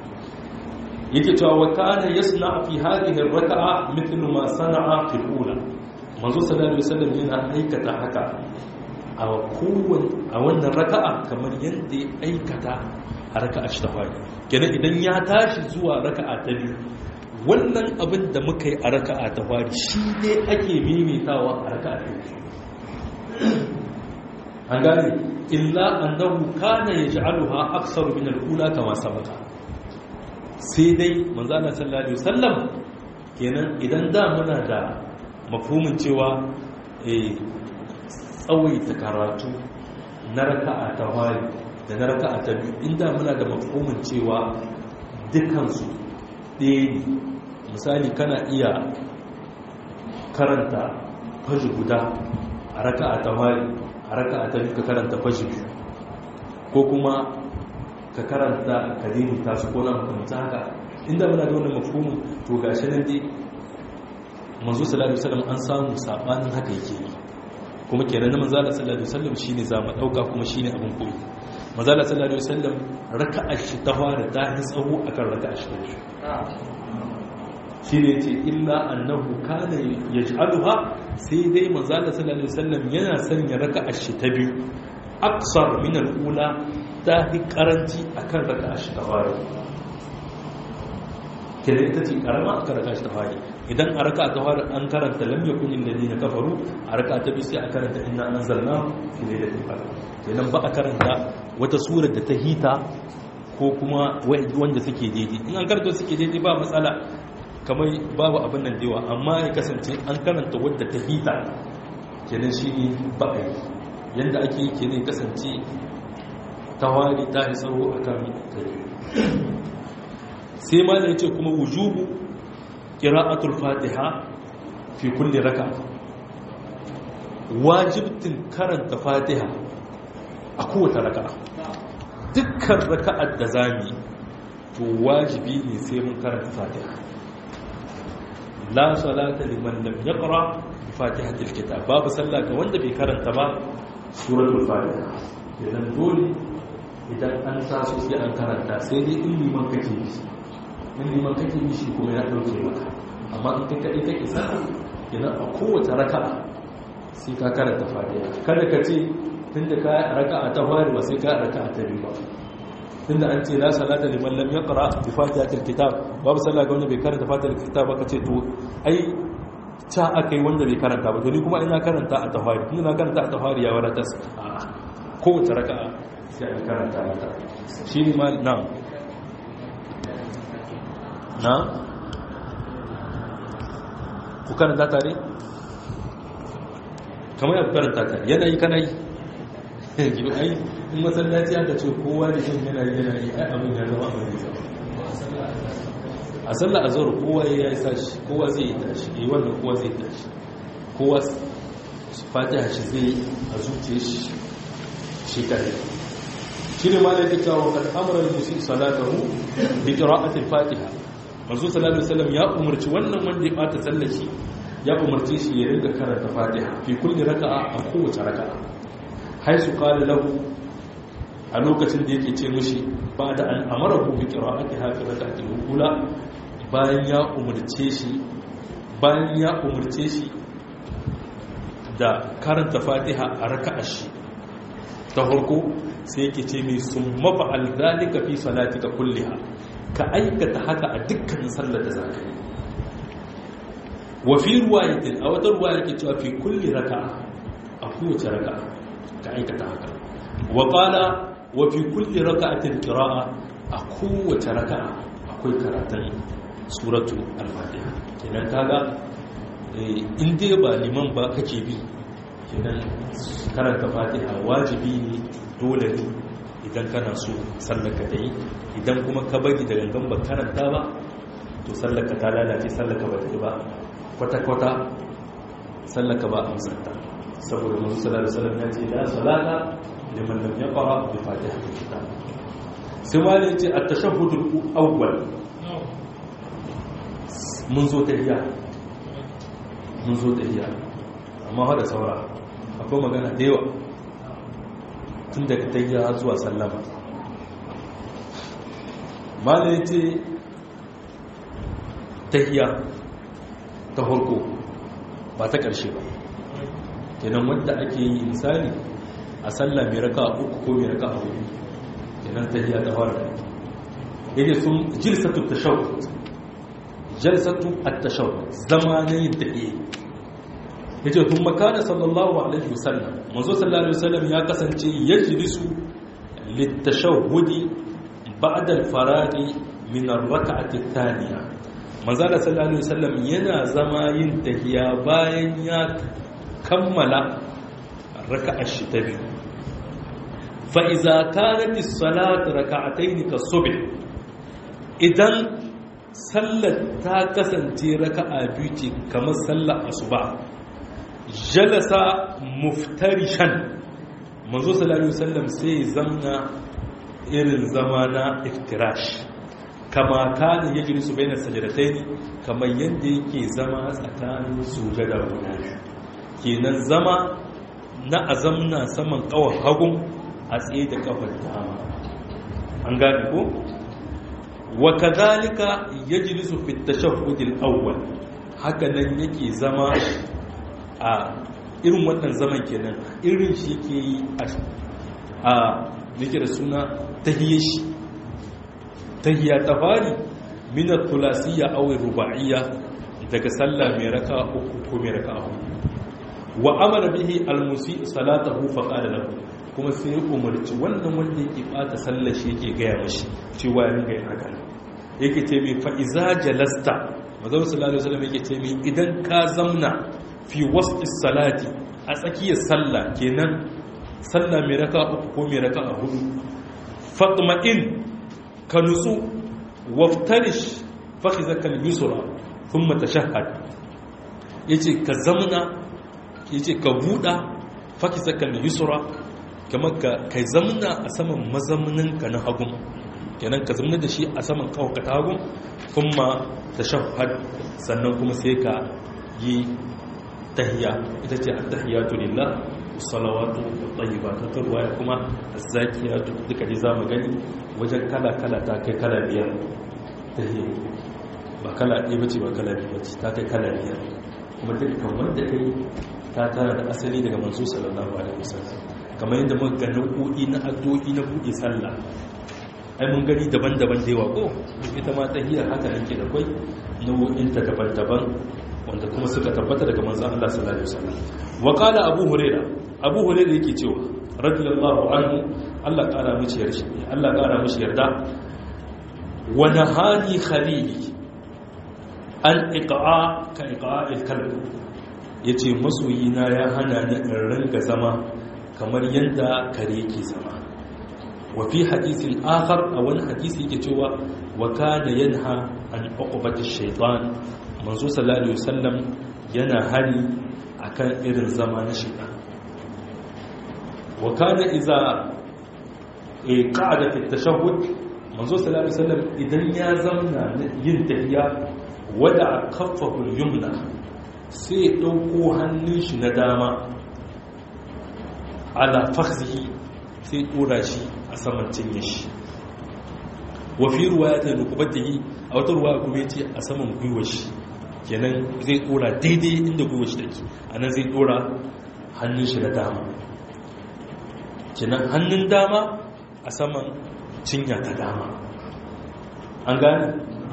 yake cewa wa kana yasna fi hadhihi ar-raka'a mithlu ma sana'a fi al-ula manzo sallallahu alaihi wasallam yana aikata haka a kowane a wannan raka'a kamar yadda ya aikata a raka'a ta fari kenan idan ya tashi zuwa raka'a ta biyu wannan abin da muka yi a raka'a ta fari shi ne ake mimitawa a raka'a ta biyu an gane illa annahu kana yaj'aluha aktsaru min al-ula kama sabaka sai dai manzo Allah sallallahu alaihi wasallam kenan idan da muna da mafhumin cewa eh tsawaita karatu na raka'a ta fari da na raka'a ta biyu inda muna da mafhumin cewa dukansu ɗaya ne misali kana iya karanta fashi guda a raka'a ta fari a raka'a ta biyu ka karanta fashi biyu ko kuma ka karanta kadimu ta su kona makamta haka inda muna da wannan mafhumin to gashi nan dai manzo sallallahu alaihi wasallam an samu sabanin haka yake yi kuma kenan na manzo sallallahu alaihi wasallam shine za mu dauka kuma shine abin koyi manzo sallallahu alaihi wasallam raka'a shi ta fara ta yi tsawo akan raka'a shi ta biyu shine yace illa annahu kana yaj'aluha sai dai manzo sallallahu alaihi wasallam yana sanya raka'a shi ta biyu aksar min al-ula ta fi karanci akan raka'a shi ta fara kenan ita ce karama aka raka shi ta fari idan a raka ta fari an karanta lam yakun alladhina kafaru a raka ta bi sai a karanta inna anzalna fi lailatul qadr kenan ba a karanta wata sura da ta hita ko kuma wanda suke daidai in an karanta suke daidai ba matsala kamar babu abin nan dewa amma ya kasance an karanta wadda ta hita kenan shi ne ba a yi yadda ake yi kenan kasance ta wari ta yi tsaro a kan kare sai ma da ya ce kuma wujubu ƙira'atul fatiha fi kulle raka wajibtin karanta fatiha a kowace raka dukkan raka'ar da zami to wajibi ne sai mun karanta fatiha la salata liman lam yaqra bi fatihatil kitab babu sallah ga wanda bai karanta ba suratul fatiha idan dole idan an sa su sai an karanta sai dai in liman kake yi in liman kake yi shi kuma ya dauke maka amma in kai kadai kake sa idan a kowace raka'a sai ka karanta fatiha kada ka ce tunda ka raka'a ta fari ba sai ka raka'a ta biyu ba tunda an ce la salata liman lam yaqra bi fatihatil kitab babu sallah ga wanda bai karanta fatihatil kitab ba kace to ai ta akai wanda bai karanta ba to ni kuma ina karanta a tafari tunda na karanta a tafari ya wadatar a kowace raka'a sai an karanta mata shi ne ma na na ku karanta tare kamar ya karanta tare yanayi kana yi gibi ai in masallaci aka ce kowa da shan yana yi yana yi ai abin ya zama abin da a sallar azhar kowa ya yi sashi kowa zai yi tashi yi wannan kowa zai tashi kowa fatiha shi zai a zuciya shi shi kare shi ne ma da yake cewa kan amuran musu salatahu bi qira'atil fatiha manzo sallallahu alaihi wasallam ya umarci wannan wanda ya bata sallar shi ya umarce shi ya rinka karanta fatiha fi kulli raka'a a kowace raka'a haisu qala lahu a lokacin da yake ce mishi ba da an amara ku bi qira'ati hafi rak'atil ula bayan ya umarce shi bayan ya umarce shi da karanta fatiha a raka'a shi ta farko sai yake ce mai sun mafa'al zalika fi salatika kulliha ka aikata haka a dukkanin sallar da zaka yi wa fi ruwayatin a wata ruwaya yake cewa fi kulli raka'a a kowace raka'a ka aikata haka wa qala wa fi kulli raka'atin qira'a a kowace raka'a akwai karatun suratu al-fatiha kenan kaga in dai ba liman ba kake bi kenan karanta fatiha wajibi ne dole ne idan kana so sallaka ta yi idan kuma ka bari da gangan ba karanta ba to sallaka ta lalace sallaka ba ta yi ba kwata-kwata sallaka ba amsanta saboda masu sallar salam ya ce la salata liman lam yaqra bi fatihatil kitab sai wani ce at-tashahhudul awwal mun zo tahiyya mun zo tahiyya amma hada saura akwai magana da yawa tun daga tahiyya zuwa sallama malai ce tahiyya ta farko ba ta ƙarshe ba kenan wadda ake yi misali a sallah mai raka uku ko mai raka hudu kenan tahiyya ta fara yake sun jilsatu tashahhud jalsatu at-tashawwud zama ne da ke yace kuma kana sallallahu alaihi wasallam manzo sallallahu alaihi wasallam ya kasance yajlisu lit-tashawwudi ba'da al-faraghi min ar-rak'ati ath-thaniya manzo sallallahu alaihi wasallam yana zama yin tahiya bayan ya kammala raka'ar shi ta biyu fa iza kanat as-salat rak'atayn ka-subh idan sallar ta kasance raka'a biyu ce kamar sallar asuba jalasa muftarishan manzo sallallahu alaihi wasallam sai zamna irin zama na iftirash kama kana yajlisu bainas sajdatayn kamar yanda yake zama tsakanin sujada guda kenan zama na azamna saman kawar hagun a tsaye da kafar dama an gane ko wa kadhalika yajlisu fi at-tashahhud al-awwal haka nan yake zama a irin wannan zaman kenan irin shi ke yi a yake da suna tahiyya shi tahiyya ta fari min al-thulasiyya aw ruba'iyya daga sallah mai raka uku ko mai raka hudu wa amara bihi al-musi salatahu fa qala lahu kuma sai umarci wannan wanda yake bata sallar shi yake gaya mashi cewa ya ringa yin haka yake ce mai fa'iza jalasta mazau sallallahu alaihi wasallam yake ce mai idan ka zamna fi wasu salati a tsakiyar sallah kenan sallah mai raka uku ko mai raka a hudu fatma'in ka nutsu waftarish fakhizakal yusra thumma tashahhad yace ka zamna yace ka buda fakhizakal yusra kamar ka kai zamna a saman mazamnin ka na hagun kenan ka zamna da shi a saman kawaka ta hagun kuma tashahhad sannan kuma sai ka yi tahiyya ita ce at-tahiyatu lillah salawatu tayyibatu ta ruwaya kuma az-zakiyatu duka dai zamu gani wajen kala kala ta kai kala biyar tahiyya ba kala ɗaya bace ba kala biyu bace ta kai kala biyar kuma dukkan wanda kai ta tara da asali daga manzo sallallahu alaihi wasallam kamar yadda muka ga nau'o'i na addu'o'i na buɗe sallah ai mun gani daban-daban da yawa ko ita ma tahiyar haka yake da kwai nau'o'in ta daban-daban wanda kuma suka tabbata daga manzon Allah sallallahu alaihi wasallam wa qala abu huraira abu huraira yake cewa radiyallahu anhu Allah kara mishi yarda Allah kara mishi yarda wa nahani khalili an iqa'a ka iqa'il kalb yace masoyina ya hana ni in ranga zama kamar yadda kare yake zama wa fi hadisin akhar a wani hadisi yake cewa wa kana yanha an uqbati shaytan manzo sallallahu alaihi wasallam yana hani akan irin zama na shaytan wa kana idza qa'ada fi tashahhud manzo sallallahu alaihi wasallam idan ya zamna yin tahiyya wada kaffahu al-yumna sai dauko hannun shi na dama ala fakhzihi sai dora shi a saman cinye shi wa fi ruwayat rukubatihi a wata ruwaya kuma yace a saman gwiwar shi kenan zai dora daidai inda gwiwar shi take anan zai dora hannun shi da dama kenan hannun dama a saman cinya ta dama an gane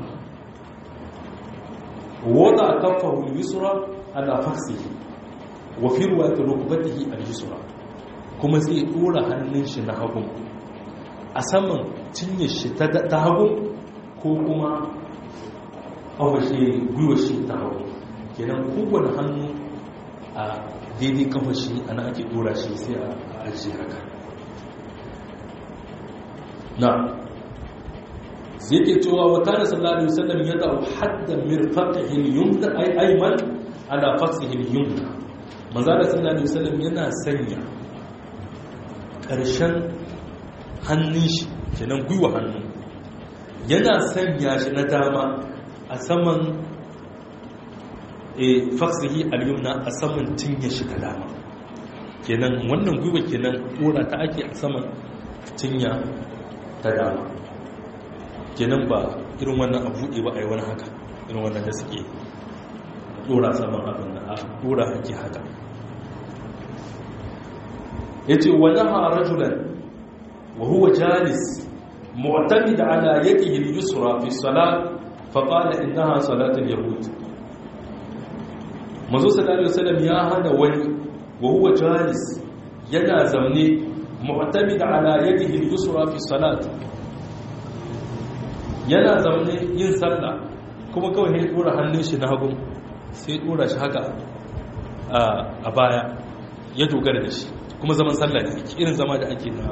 wada kafahu al-yusra ala fakhzihi wa fi ruwayat rukubatihi al-yusra kuma zai dora hannun shi na hagun a saman cinye shi ta hagun ko kuma kawashe gwiwa shi ta hagun kenan kowane hannu a daidai kafashi ana ake dora shi sai a ajiye haka na zai ke cewa wa kana sallallahu alaihi wasallam ya da'u hadda mirfaqihi al-yumna ay ayman ala fasihi al-yumna manzo sallallahu alaihi wasallam yana sanya ƙarshen hannun shi kenan gwiwa hannu yana sanya shi na dama a saman faksihi al-yumna a saman cinye shi ta dama kenan wannan gwiwa kenan ɗora ta ake a saman cinya ta dama kenan ba irin wannan a buɗe ba a yi wani haka irin wannan da suke ɗora saman abin da a ɗora ake haka ya ce wani harajulan wa huwa jalis mu'tamid ala yadihi al-yusra fi salat faƙala innaha salatul yahud manzo sallallahu alaihi wasallam ya hana wani wa huwa jalis yana zamne mu'tamid ala yadihi al-yusra fi salat yana zamne yin sallah kuma kawai ne dora hannun shi na hagu sai dora shi haka a baya ya dogara da shi kuma zaman sallah ne irin zama da ake na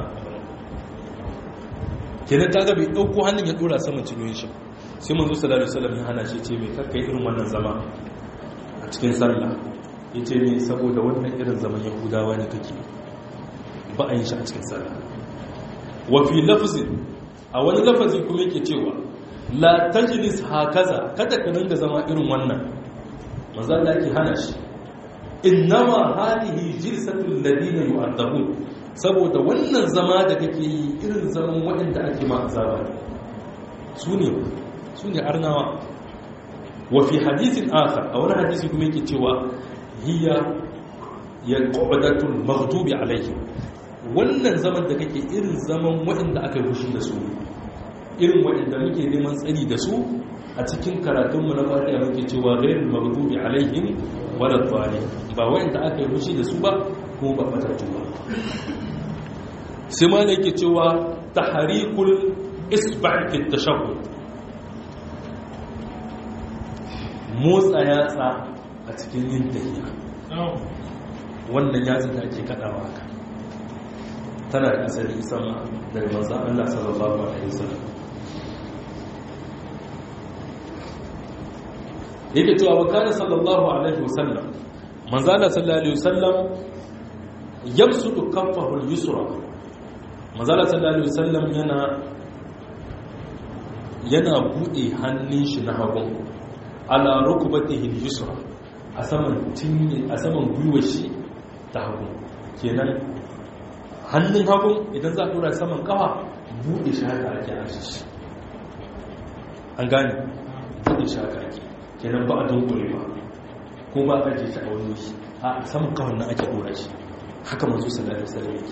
kenan ta gabe ɗauko hannun ya dora saman cinyoyin shi sai manzo sallallahu alaihi wasallam ya hana shi ce mai karkai irin wannan zama a cikin sallah ya ce ne saboda wannan irin zaman yahudawa ne kake ba a yin shi a cikin sallah wa fi lafzin a wani lafazi kuma yake cewa la tajlis hakaza kada ka dinga zama irin wannan manzo Allah yake hana shi innama hadhihi jilsatul ladina yu'adabun saboda wannan zama da kake yi irin zaman waɗanda ake ma azaba su ne su ne arnawa wa fi hadithin akhar a wani hadisi kuma yake cewa hiya ya qawdatul maghdubi alayhi wannan zaman da kake irin zaman waɗanda aka rushi da su irin waɗanda muke neman tsari da su a cikin karatunmu na fatiha muke cewa ghairul maghdubi alaihim wala dhalin ba waɗanda aka rushi da su ba ko ba fatattu ba sai ma yake cewa tahrikul isba' fi tashahhud motsa yatsa a cikin yin tahiya wannan yatsa da ake kadawa haka tana da asali sama daga manzan Allah sallallahu alaihi wasallam yake cewa wa kana sallallahu alaihi wasallam manzan Allah sallallahu alaihi wasallam yabsutu kaffahu al-yusra manzan Allah sallallahu alaihi wasallam yana yana bude hannun shi na hagu ala rukbatihi al-yusra a saman tinye a saman gwiwar shi ta hagu kenan hannun hagu idan za a tura saman kafa bude shi haka ake ashe shi an gane bude shi haka ake kenan ba a dunkule ba ko ba a jeshi a wani shi a saman kafan nan ake dora shi haka manzo sallallahu alaihi wasallam yake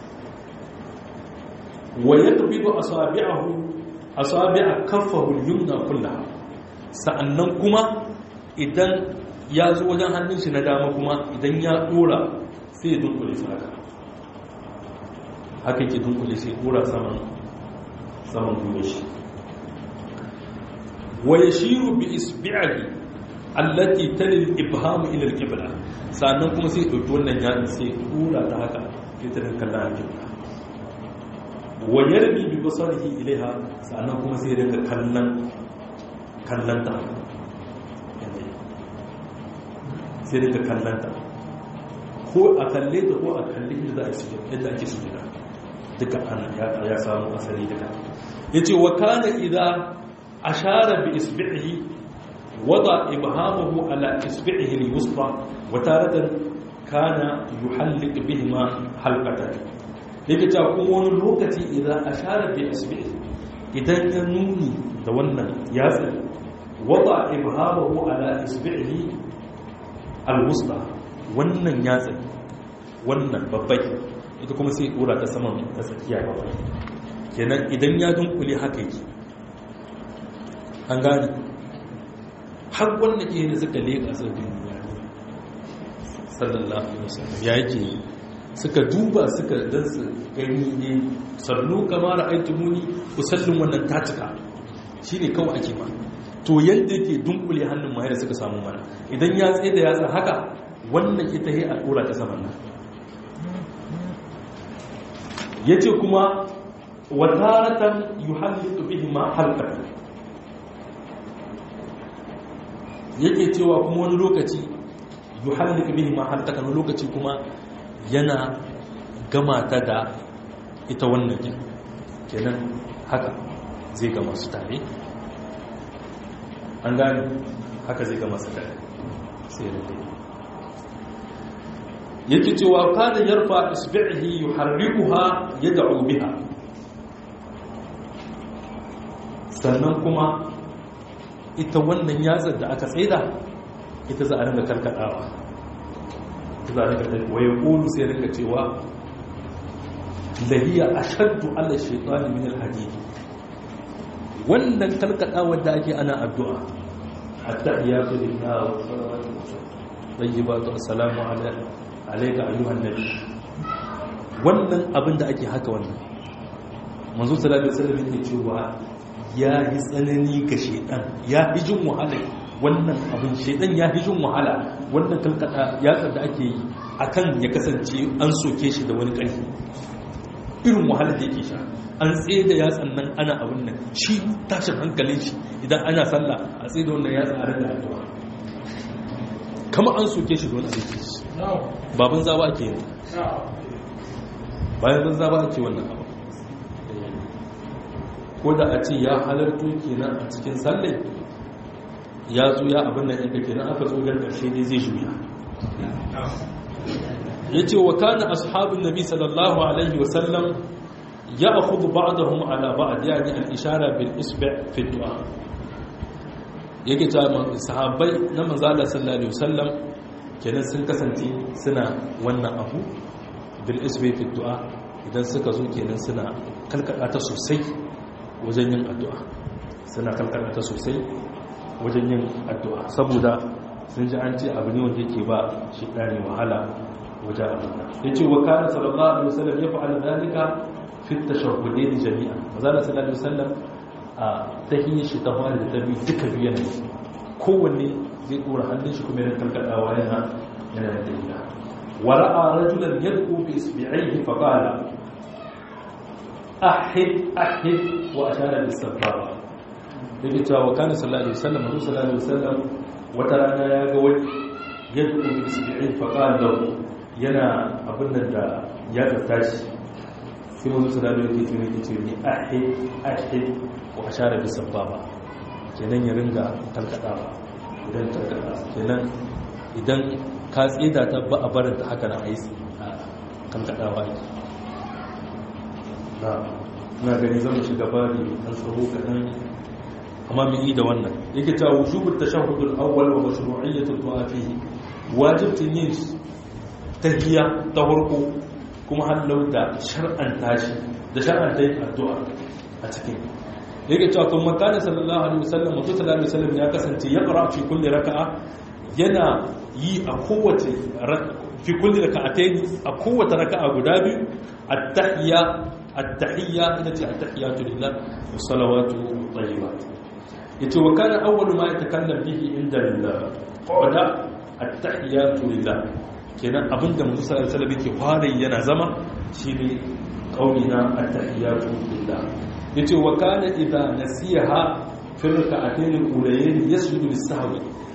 wa yaqbidu asabi'ahu asabi'a kaffahu al-yumna kullaha sa'annan kuma idan ya zo wajen hannun shi na dama kuma idan ya dora sai ya dunkule su haka haka ke dunkule sai dora saman saman gwiwa shi wa yashiru bi isbi'ihi allati tali al-ibham ila al-qibla sannan kuma sai dauki wannan yatsin sai dora ta haka ita da kallon al-qibla wa yarbi bi basarihi ilaiha sannan kuma sai rinka kallon kallanta sai daga kallanta ko a kalle ta ko a kalle inda za a su yadda ake su gida duka an ya samu asali duka ya ce wa kana idan ashara bi isbi'ihi wada ibhamahu ala isbi'ihi al-wusta wa taratan kana yuhallik bihima halqatan yake ta kuma wani lokaci idan ashara bi isbi'ihi idan ya nuni da wannan yatsa wada ibhamahu ala isbi'ihi alwusta wannan yatsa wannan babbai ita kuma sai dora ta saman ta tsakiya babbai kenan idan ya dunkule haka yake an gani har wanda ke da suka leƙa su duniya sallallahu alaihi wasallam ya yake suka duba suka dan su gani ne sallu kamar aitumuni kusallin wannan ta cika shine kawai ake ma to yadda yake dunkule hannun mahaifa suka samu mana idan ya tsaye da yatsa haka wannan ita yi al'ura ta saman nan ya ce kuma wataratan yi halittu bihi ma halkar yake cewa kuma wani lokaci yi halittu bihi ma halkar wani lokaci kuma yana gama ta da ita wannan kenan haka zai gama su tare an gani haka zai gama su tare sai ya rufe yake cewa kada yarfa isbi'ihi yuharrikuha yad'u biha sannan kuma ita wannan yatsar da aka tsaida ita za a ringa karkadawa ita za a ringa karkadawa waye kulu sai ringa cewa lahiya ashaddu ala shaytani min al-hadid wannan kalkadawar da ake ana addu'a at-tahiyatu lillahi wa salawatu tayyibatu assalamu alayka ayyuhan nabi wannan abin da ake haka wannan manzo sallallahu alaihi wasallam yake cewa ya yi tsanani ga shedan ya yi jin wahala wannan abin shedan ya yi jin wahala wannan kalkada yatsar da ake yi akan ya kasance an soke shi da wani ƙarfi irin wahala da yake sha an tsaye da yatsan nan ana abin nan shi tashin hankalin shi idan ana sallah a tsaye da wannan yatsa a rada addu'a kama an soke shi da wani abin shi baban zaba ake yi bayan banza ba ake wannan abu ko da a ce ya halarto kenan a cikin sallai ya zo ya abin nan yadda kenan aka zo gar ƙarshe ne zai juya ya ce wa kana ashabin nabi sallallahu alaihi wasallam ya akudu ba'dahum ala ba'd yani al-ishara bil isbi' fi du'a yake ta sahabbai na manzo Allah sallallahu alaihi wasallam kenan sun kasance suna wannan abu bil isbi fi du'a idan suka zo kenan suna kalkada ta sosai wajen yin addu'a suna kalkada ta sosai wajen yin addu'a saboda sun ji an ce abu ne wanda yake ba shi dani wahala wajen addu'a yace wa kana sallallahu alaihi wasallam ya fa'ala dalika fi tashahhudain jami'a manzo sallallahu alaihi wasallam a tahiyyar shi ta fara da ta bi duka biyan kowanne zai dora hannun shi kuma yana kalkadawa yana yana da tahiyya ورأى رجلا يدعو بإصبعيه فقال أحد أحد وأشار بالسبابة yake cewa wa kana sallallahu alaihi wasallam manzo sallallahu alaihi wasallam wata rana ya ga wani yad'u bi isbi'in fa qala yana abin nan da ya tattashi sai manzo sallallahu alaihi wasallam yake ce ni ahid ahid wa ashara bis sababa kenan ya ringa talkadawa idan talkada kenan idan ka tsida ta ba a barin ta haka na aisi a kan kaɗawa ake na gani zama shiga bari an tsaro kaɗan amma mai yi da wannan yake ta wujubul tashahhudul awwal wa mashru'iyyatul du'a fihi wajibtin yin tahiyya ta farko kuma hallau da shar'an tashi da shar'an ta yin addu'a a cikin yake cewa kuma kana sallallahu alaihi wasallam mutum sallallahu alaihi wasallam ya kasance ya qara fi kulli raka'a yana yi a kowace fi kulli raka'atayn a kowace raka'a guda biyu at-tahiyya at-tahiyya ita ce at-tahiyyatu lillah wa salawatu tayyibat yace wa kana awwalu ma yatakallam bihi inda al-qada at-tahiyyatu lillah kenan abinda mutum sallallahu alaihi wasallam yake fara yana zama shine qaulina at-tahiyyatu lillah yace wa kana idha nasiha fi raka'atayn al-ulayayn yasjudu lis-sahwi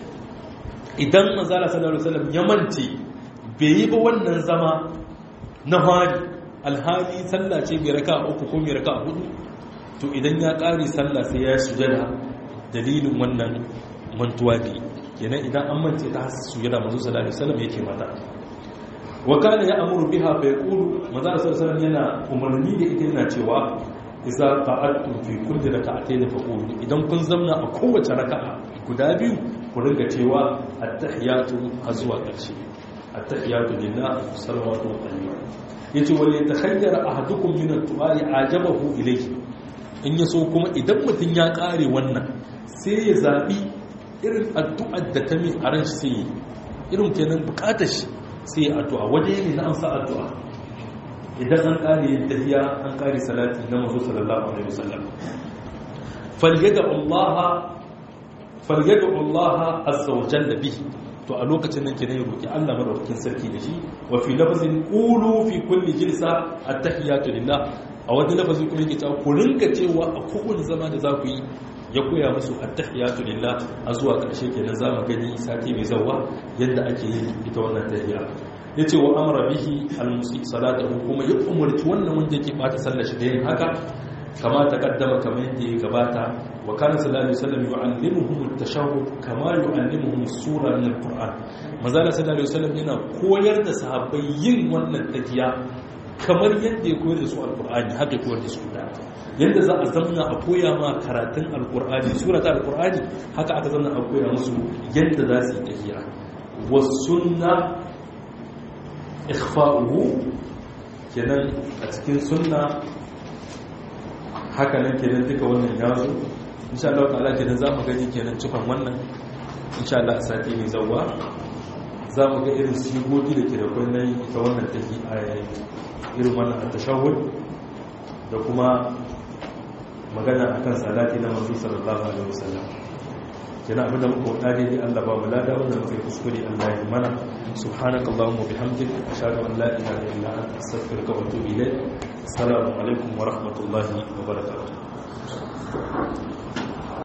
idan manzala sallallahu alaihi wasallam ya mance bai yi ba wannan zama na hari alhali sallah ce mai raka uku ko mai raka hudu to idan ya ƙare sallah sai ya sujada dalilin wannan mantuwa ne kenan idan an mance ta sujada manzo sallallahu alaihi wasallam yake mata wa kana ya amuru biha fa yaqulu manzo sallallahu alaihi wasallam yana umarni da ita yana cewa idza qa'adtum fi kulli rak'atayn faqulu idan kun zamna a kowace raka'a guda biyu ku ringa cewa attahiyatu har zuwa ƙarshe attahiyatu lillah salawatu wa tayyib yace wal yatakhayyara ahadukum min at-tu'ali ajabahu ilayhi in yaso kuma idan mutun ya kare wannan sai ya zabi irin addu'ar da ta mi a ran shi sai irin kenan bukatar shi sai addu'a waje ne na amsa addu'a idan an kare yin tahiya an kare salati na manzo sallallahu alaihi wasallam falyada Allah falyadu Allah azza wa jalla bihi to a lokacin nan kenan ya roki Allah madaukakin sarki da shi wa fi lafzin qulu fi kulli jilsa at-tahiyatu lillah a wani lafazi kuma yake cewa ku rinka cewa a kowane zama da za ku yi ya koya musu at-tahiyatu lillah a zuwa karshe kenan za mu gani sati mai zawa yadda ake yin ita wannan tahiyya yace wa amara bihi al-musi salatahu kuma ya umarci wannan wanda yake bata sallar shi da yin haka kama taqaddama kamar yadda ya gabata wa kana sallallahu alaihi wasallam yu'allimuhum at-tashahhud kama yu'allimuhum as-sura min al-Qur'an manzala sallallahu alaihi wasallam yana koyar da sahabbai yin wannan tafiya kamar yadda ya koyar da su al-Qur'ani haka ya koyar da su da yadda za a zamna a koya ma karatun al-Qur'ani sura ta al-Qur'ani haka aka zamna a koya musu yadda za su yi tafiya was sunna ikhfa'uhu kenan a cikin sunna haka nan kenan duka wannan ya zo insha Allah ta'ala kenan za mu gani kenan cikon wannan insha Allah a sati mai zauwa za mu ga irin sigogi da ke da kwanan ita wannan take a irin wannan a tashahud da kuma magana akan salati na manzo sallallahu alaihi wasallam kina abin da muka wada dai Allah ba mu lada wanda muka yi kuskure Allah ya mana subhanakallahumma bihamdika ashhadu an la ilaha illa anta astaghfiruka wa atubu ilayk assalamu alaikum wa rahmatullahi wa barakatuh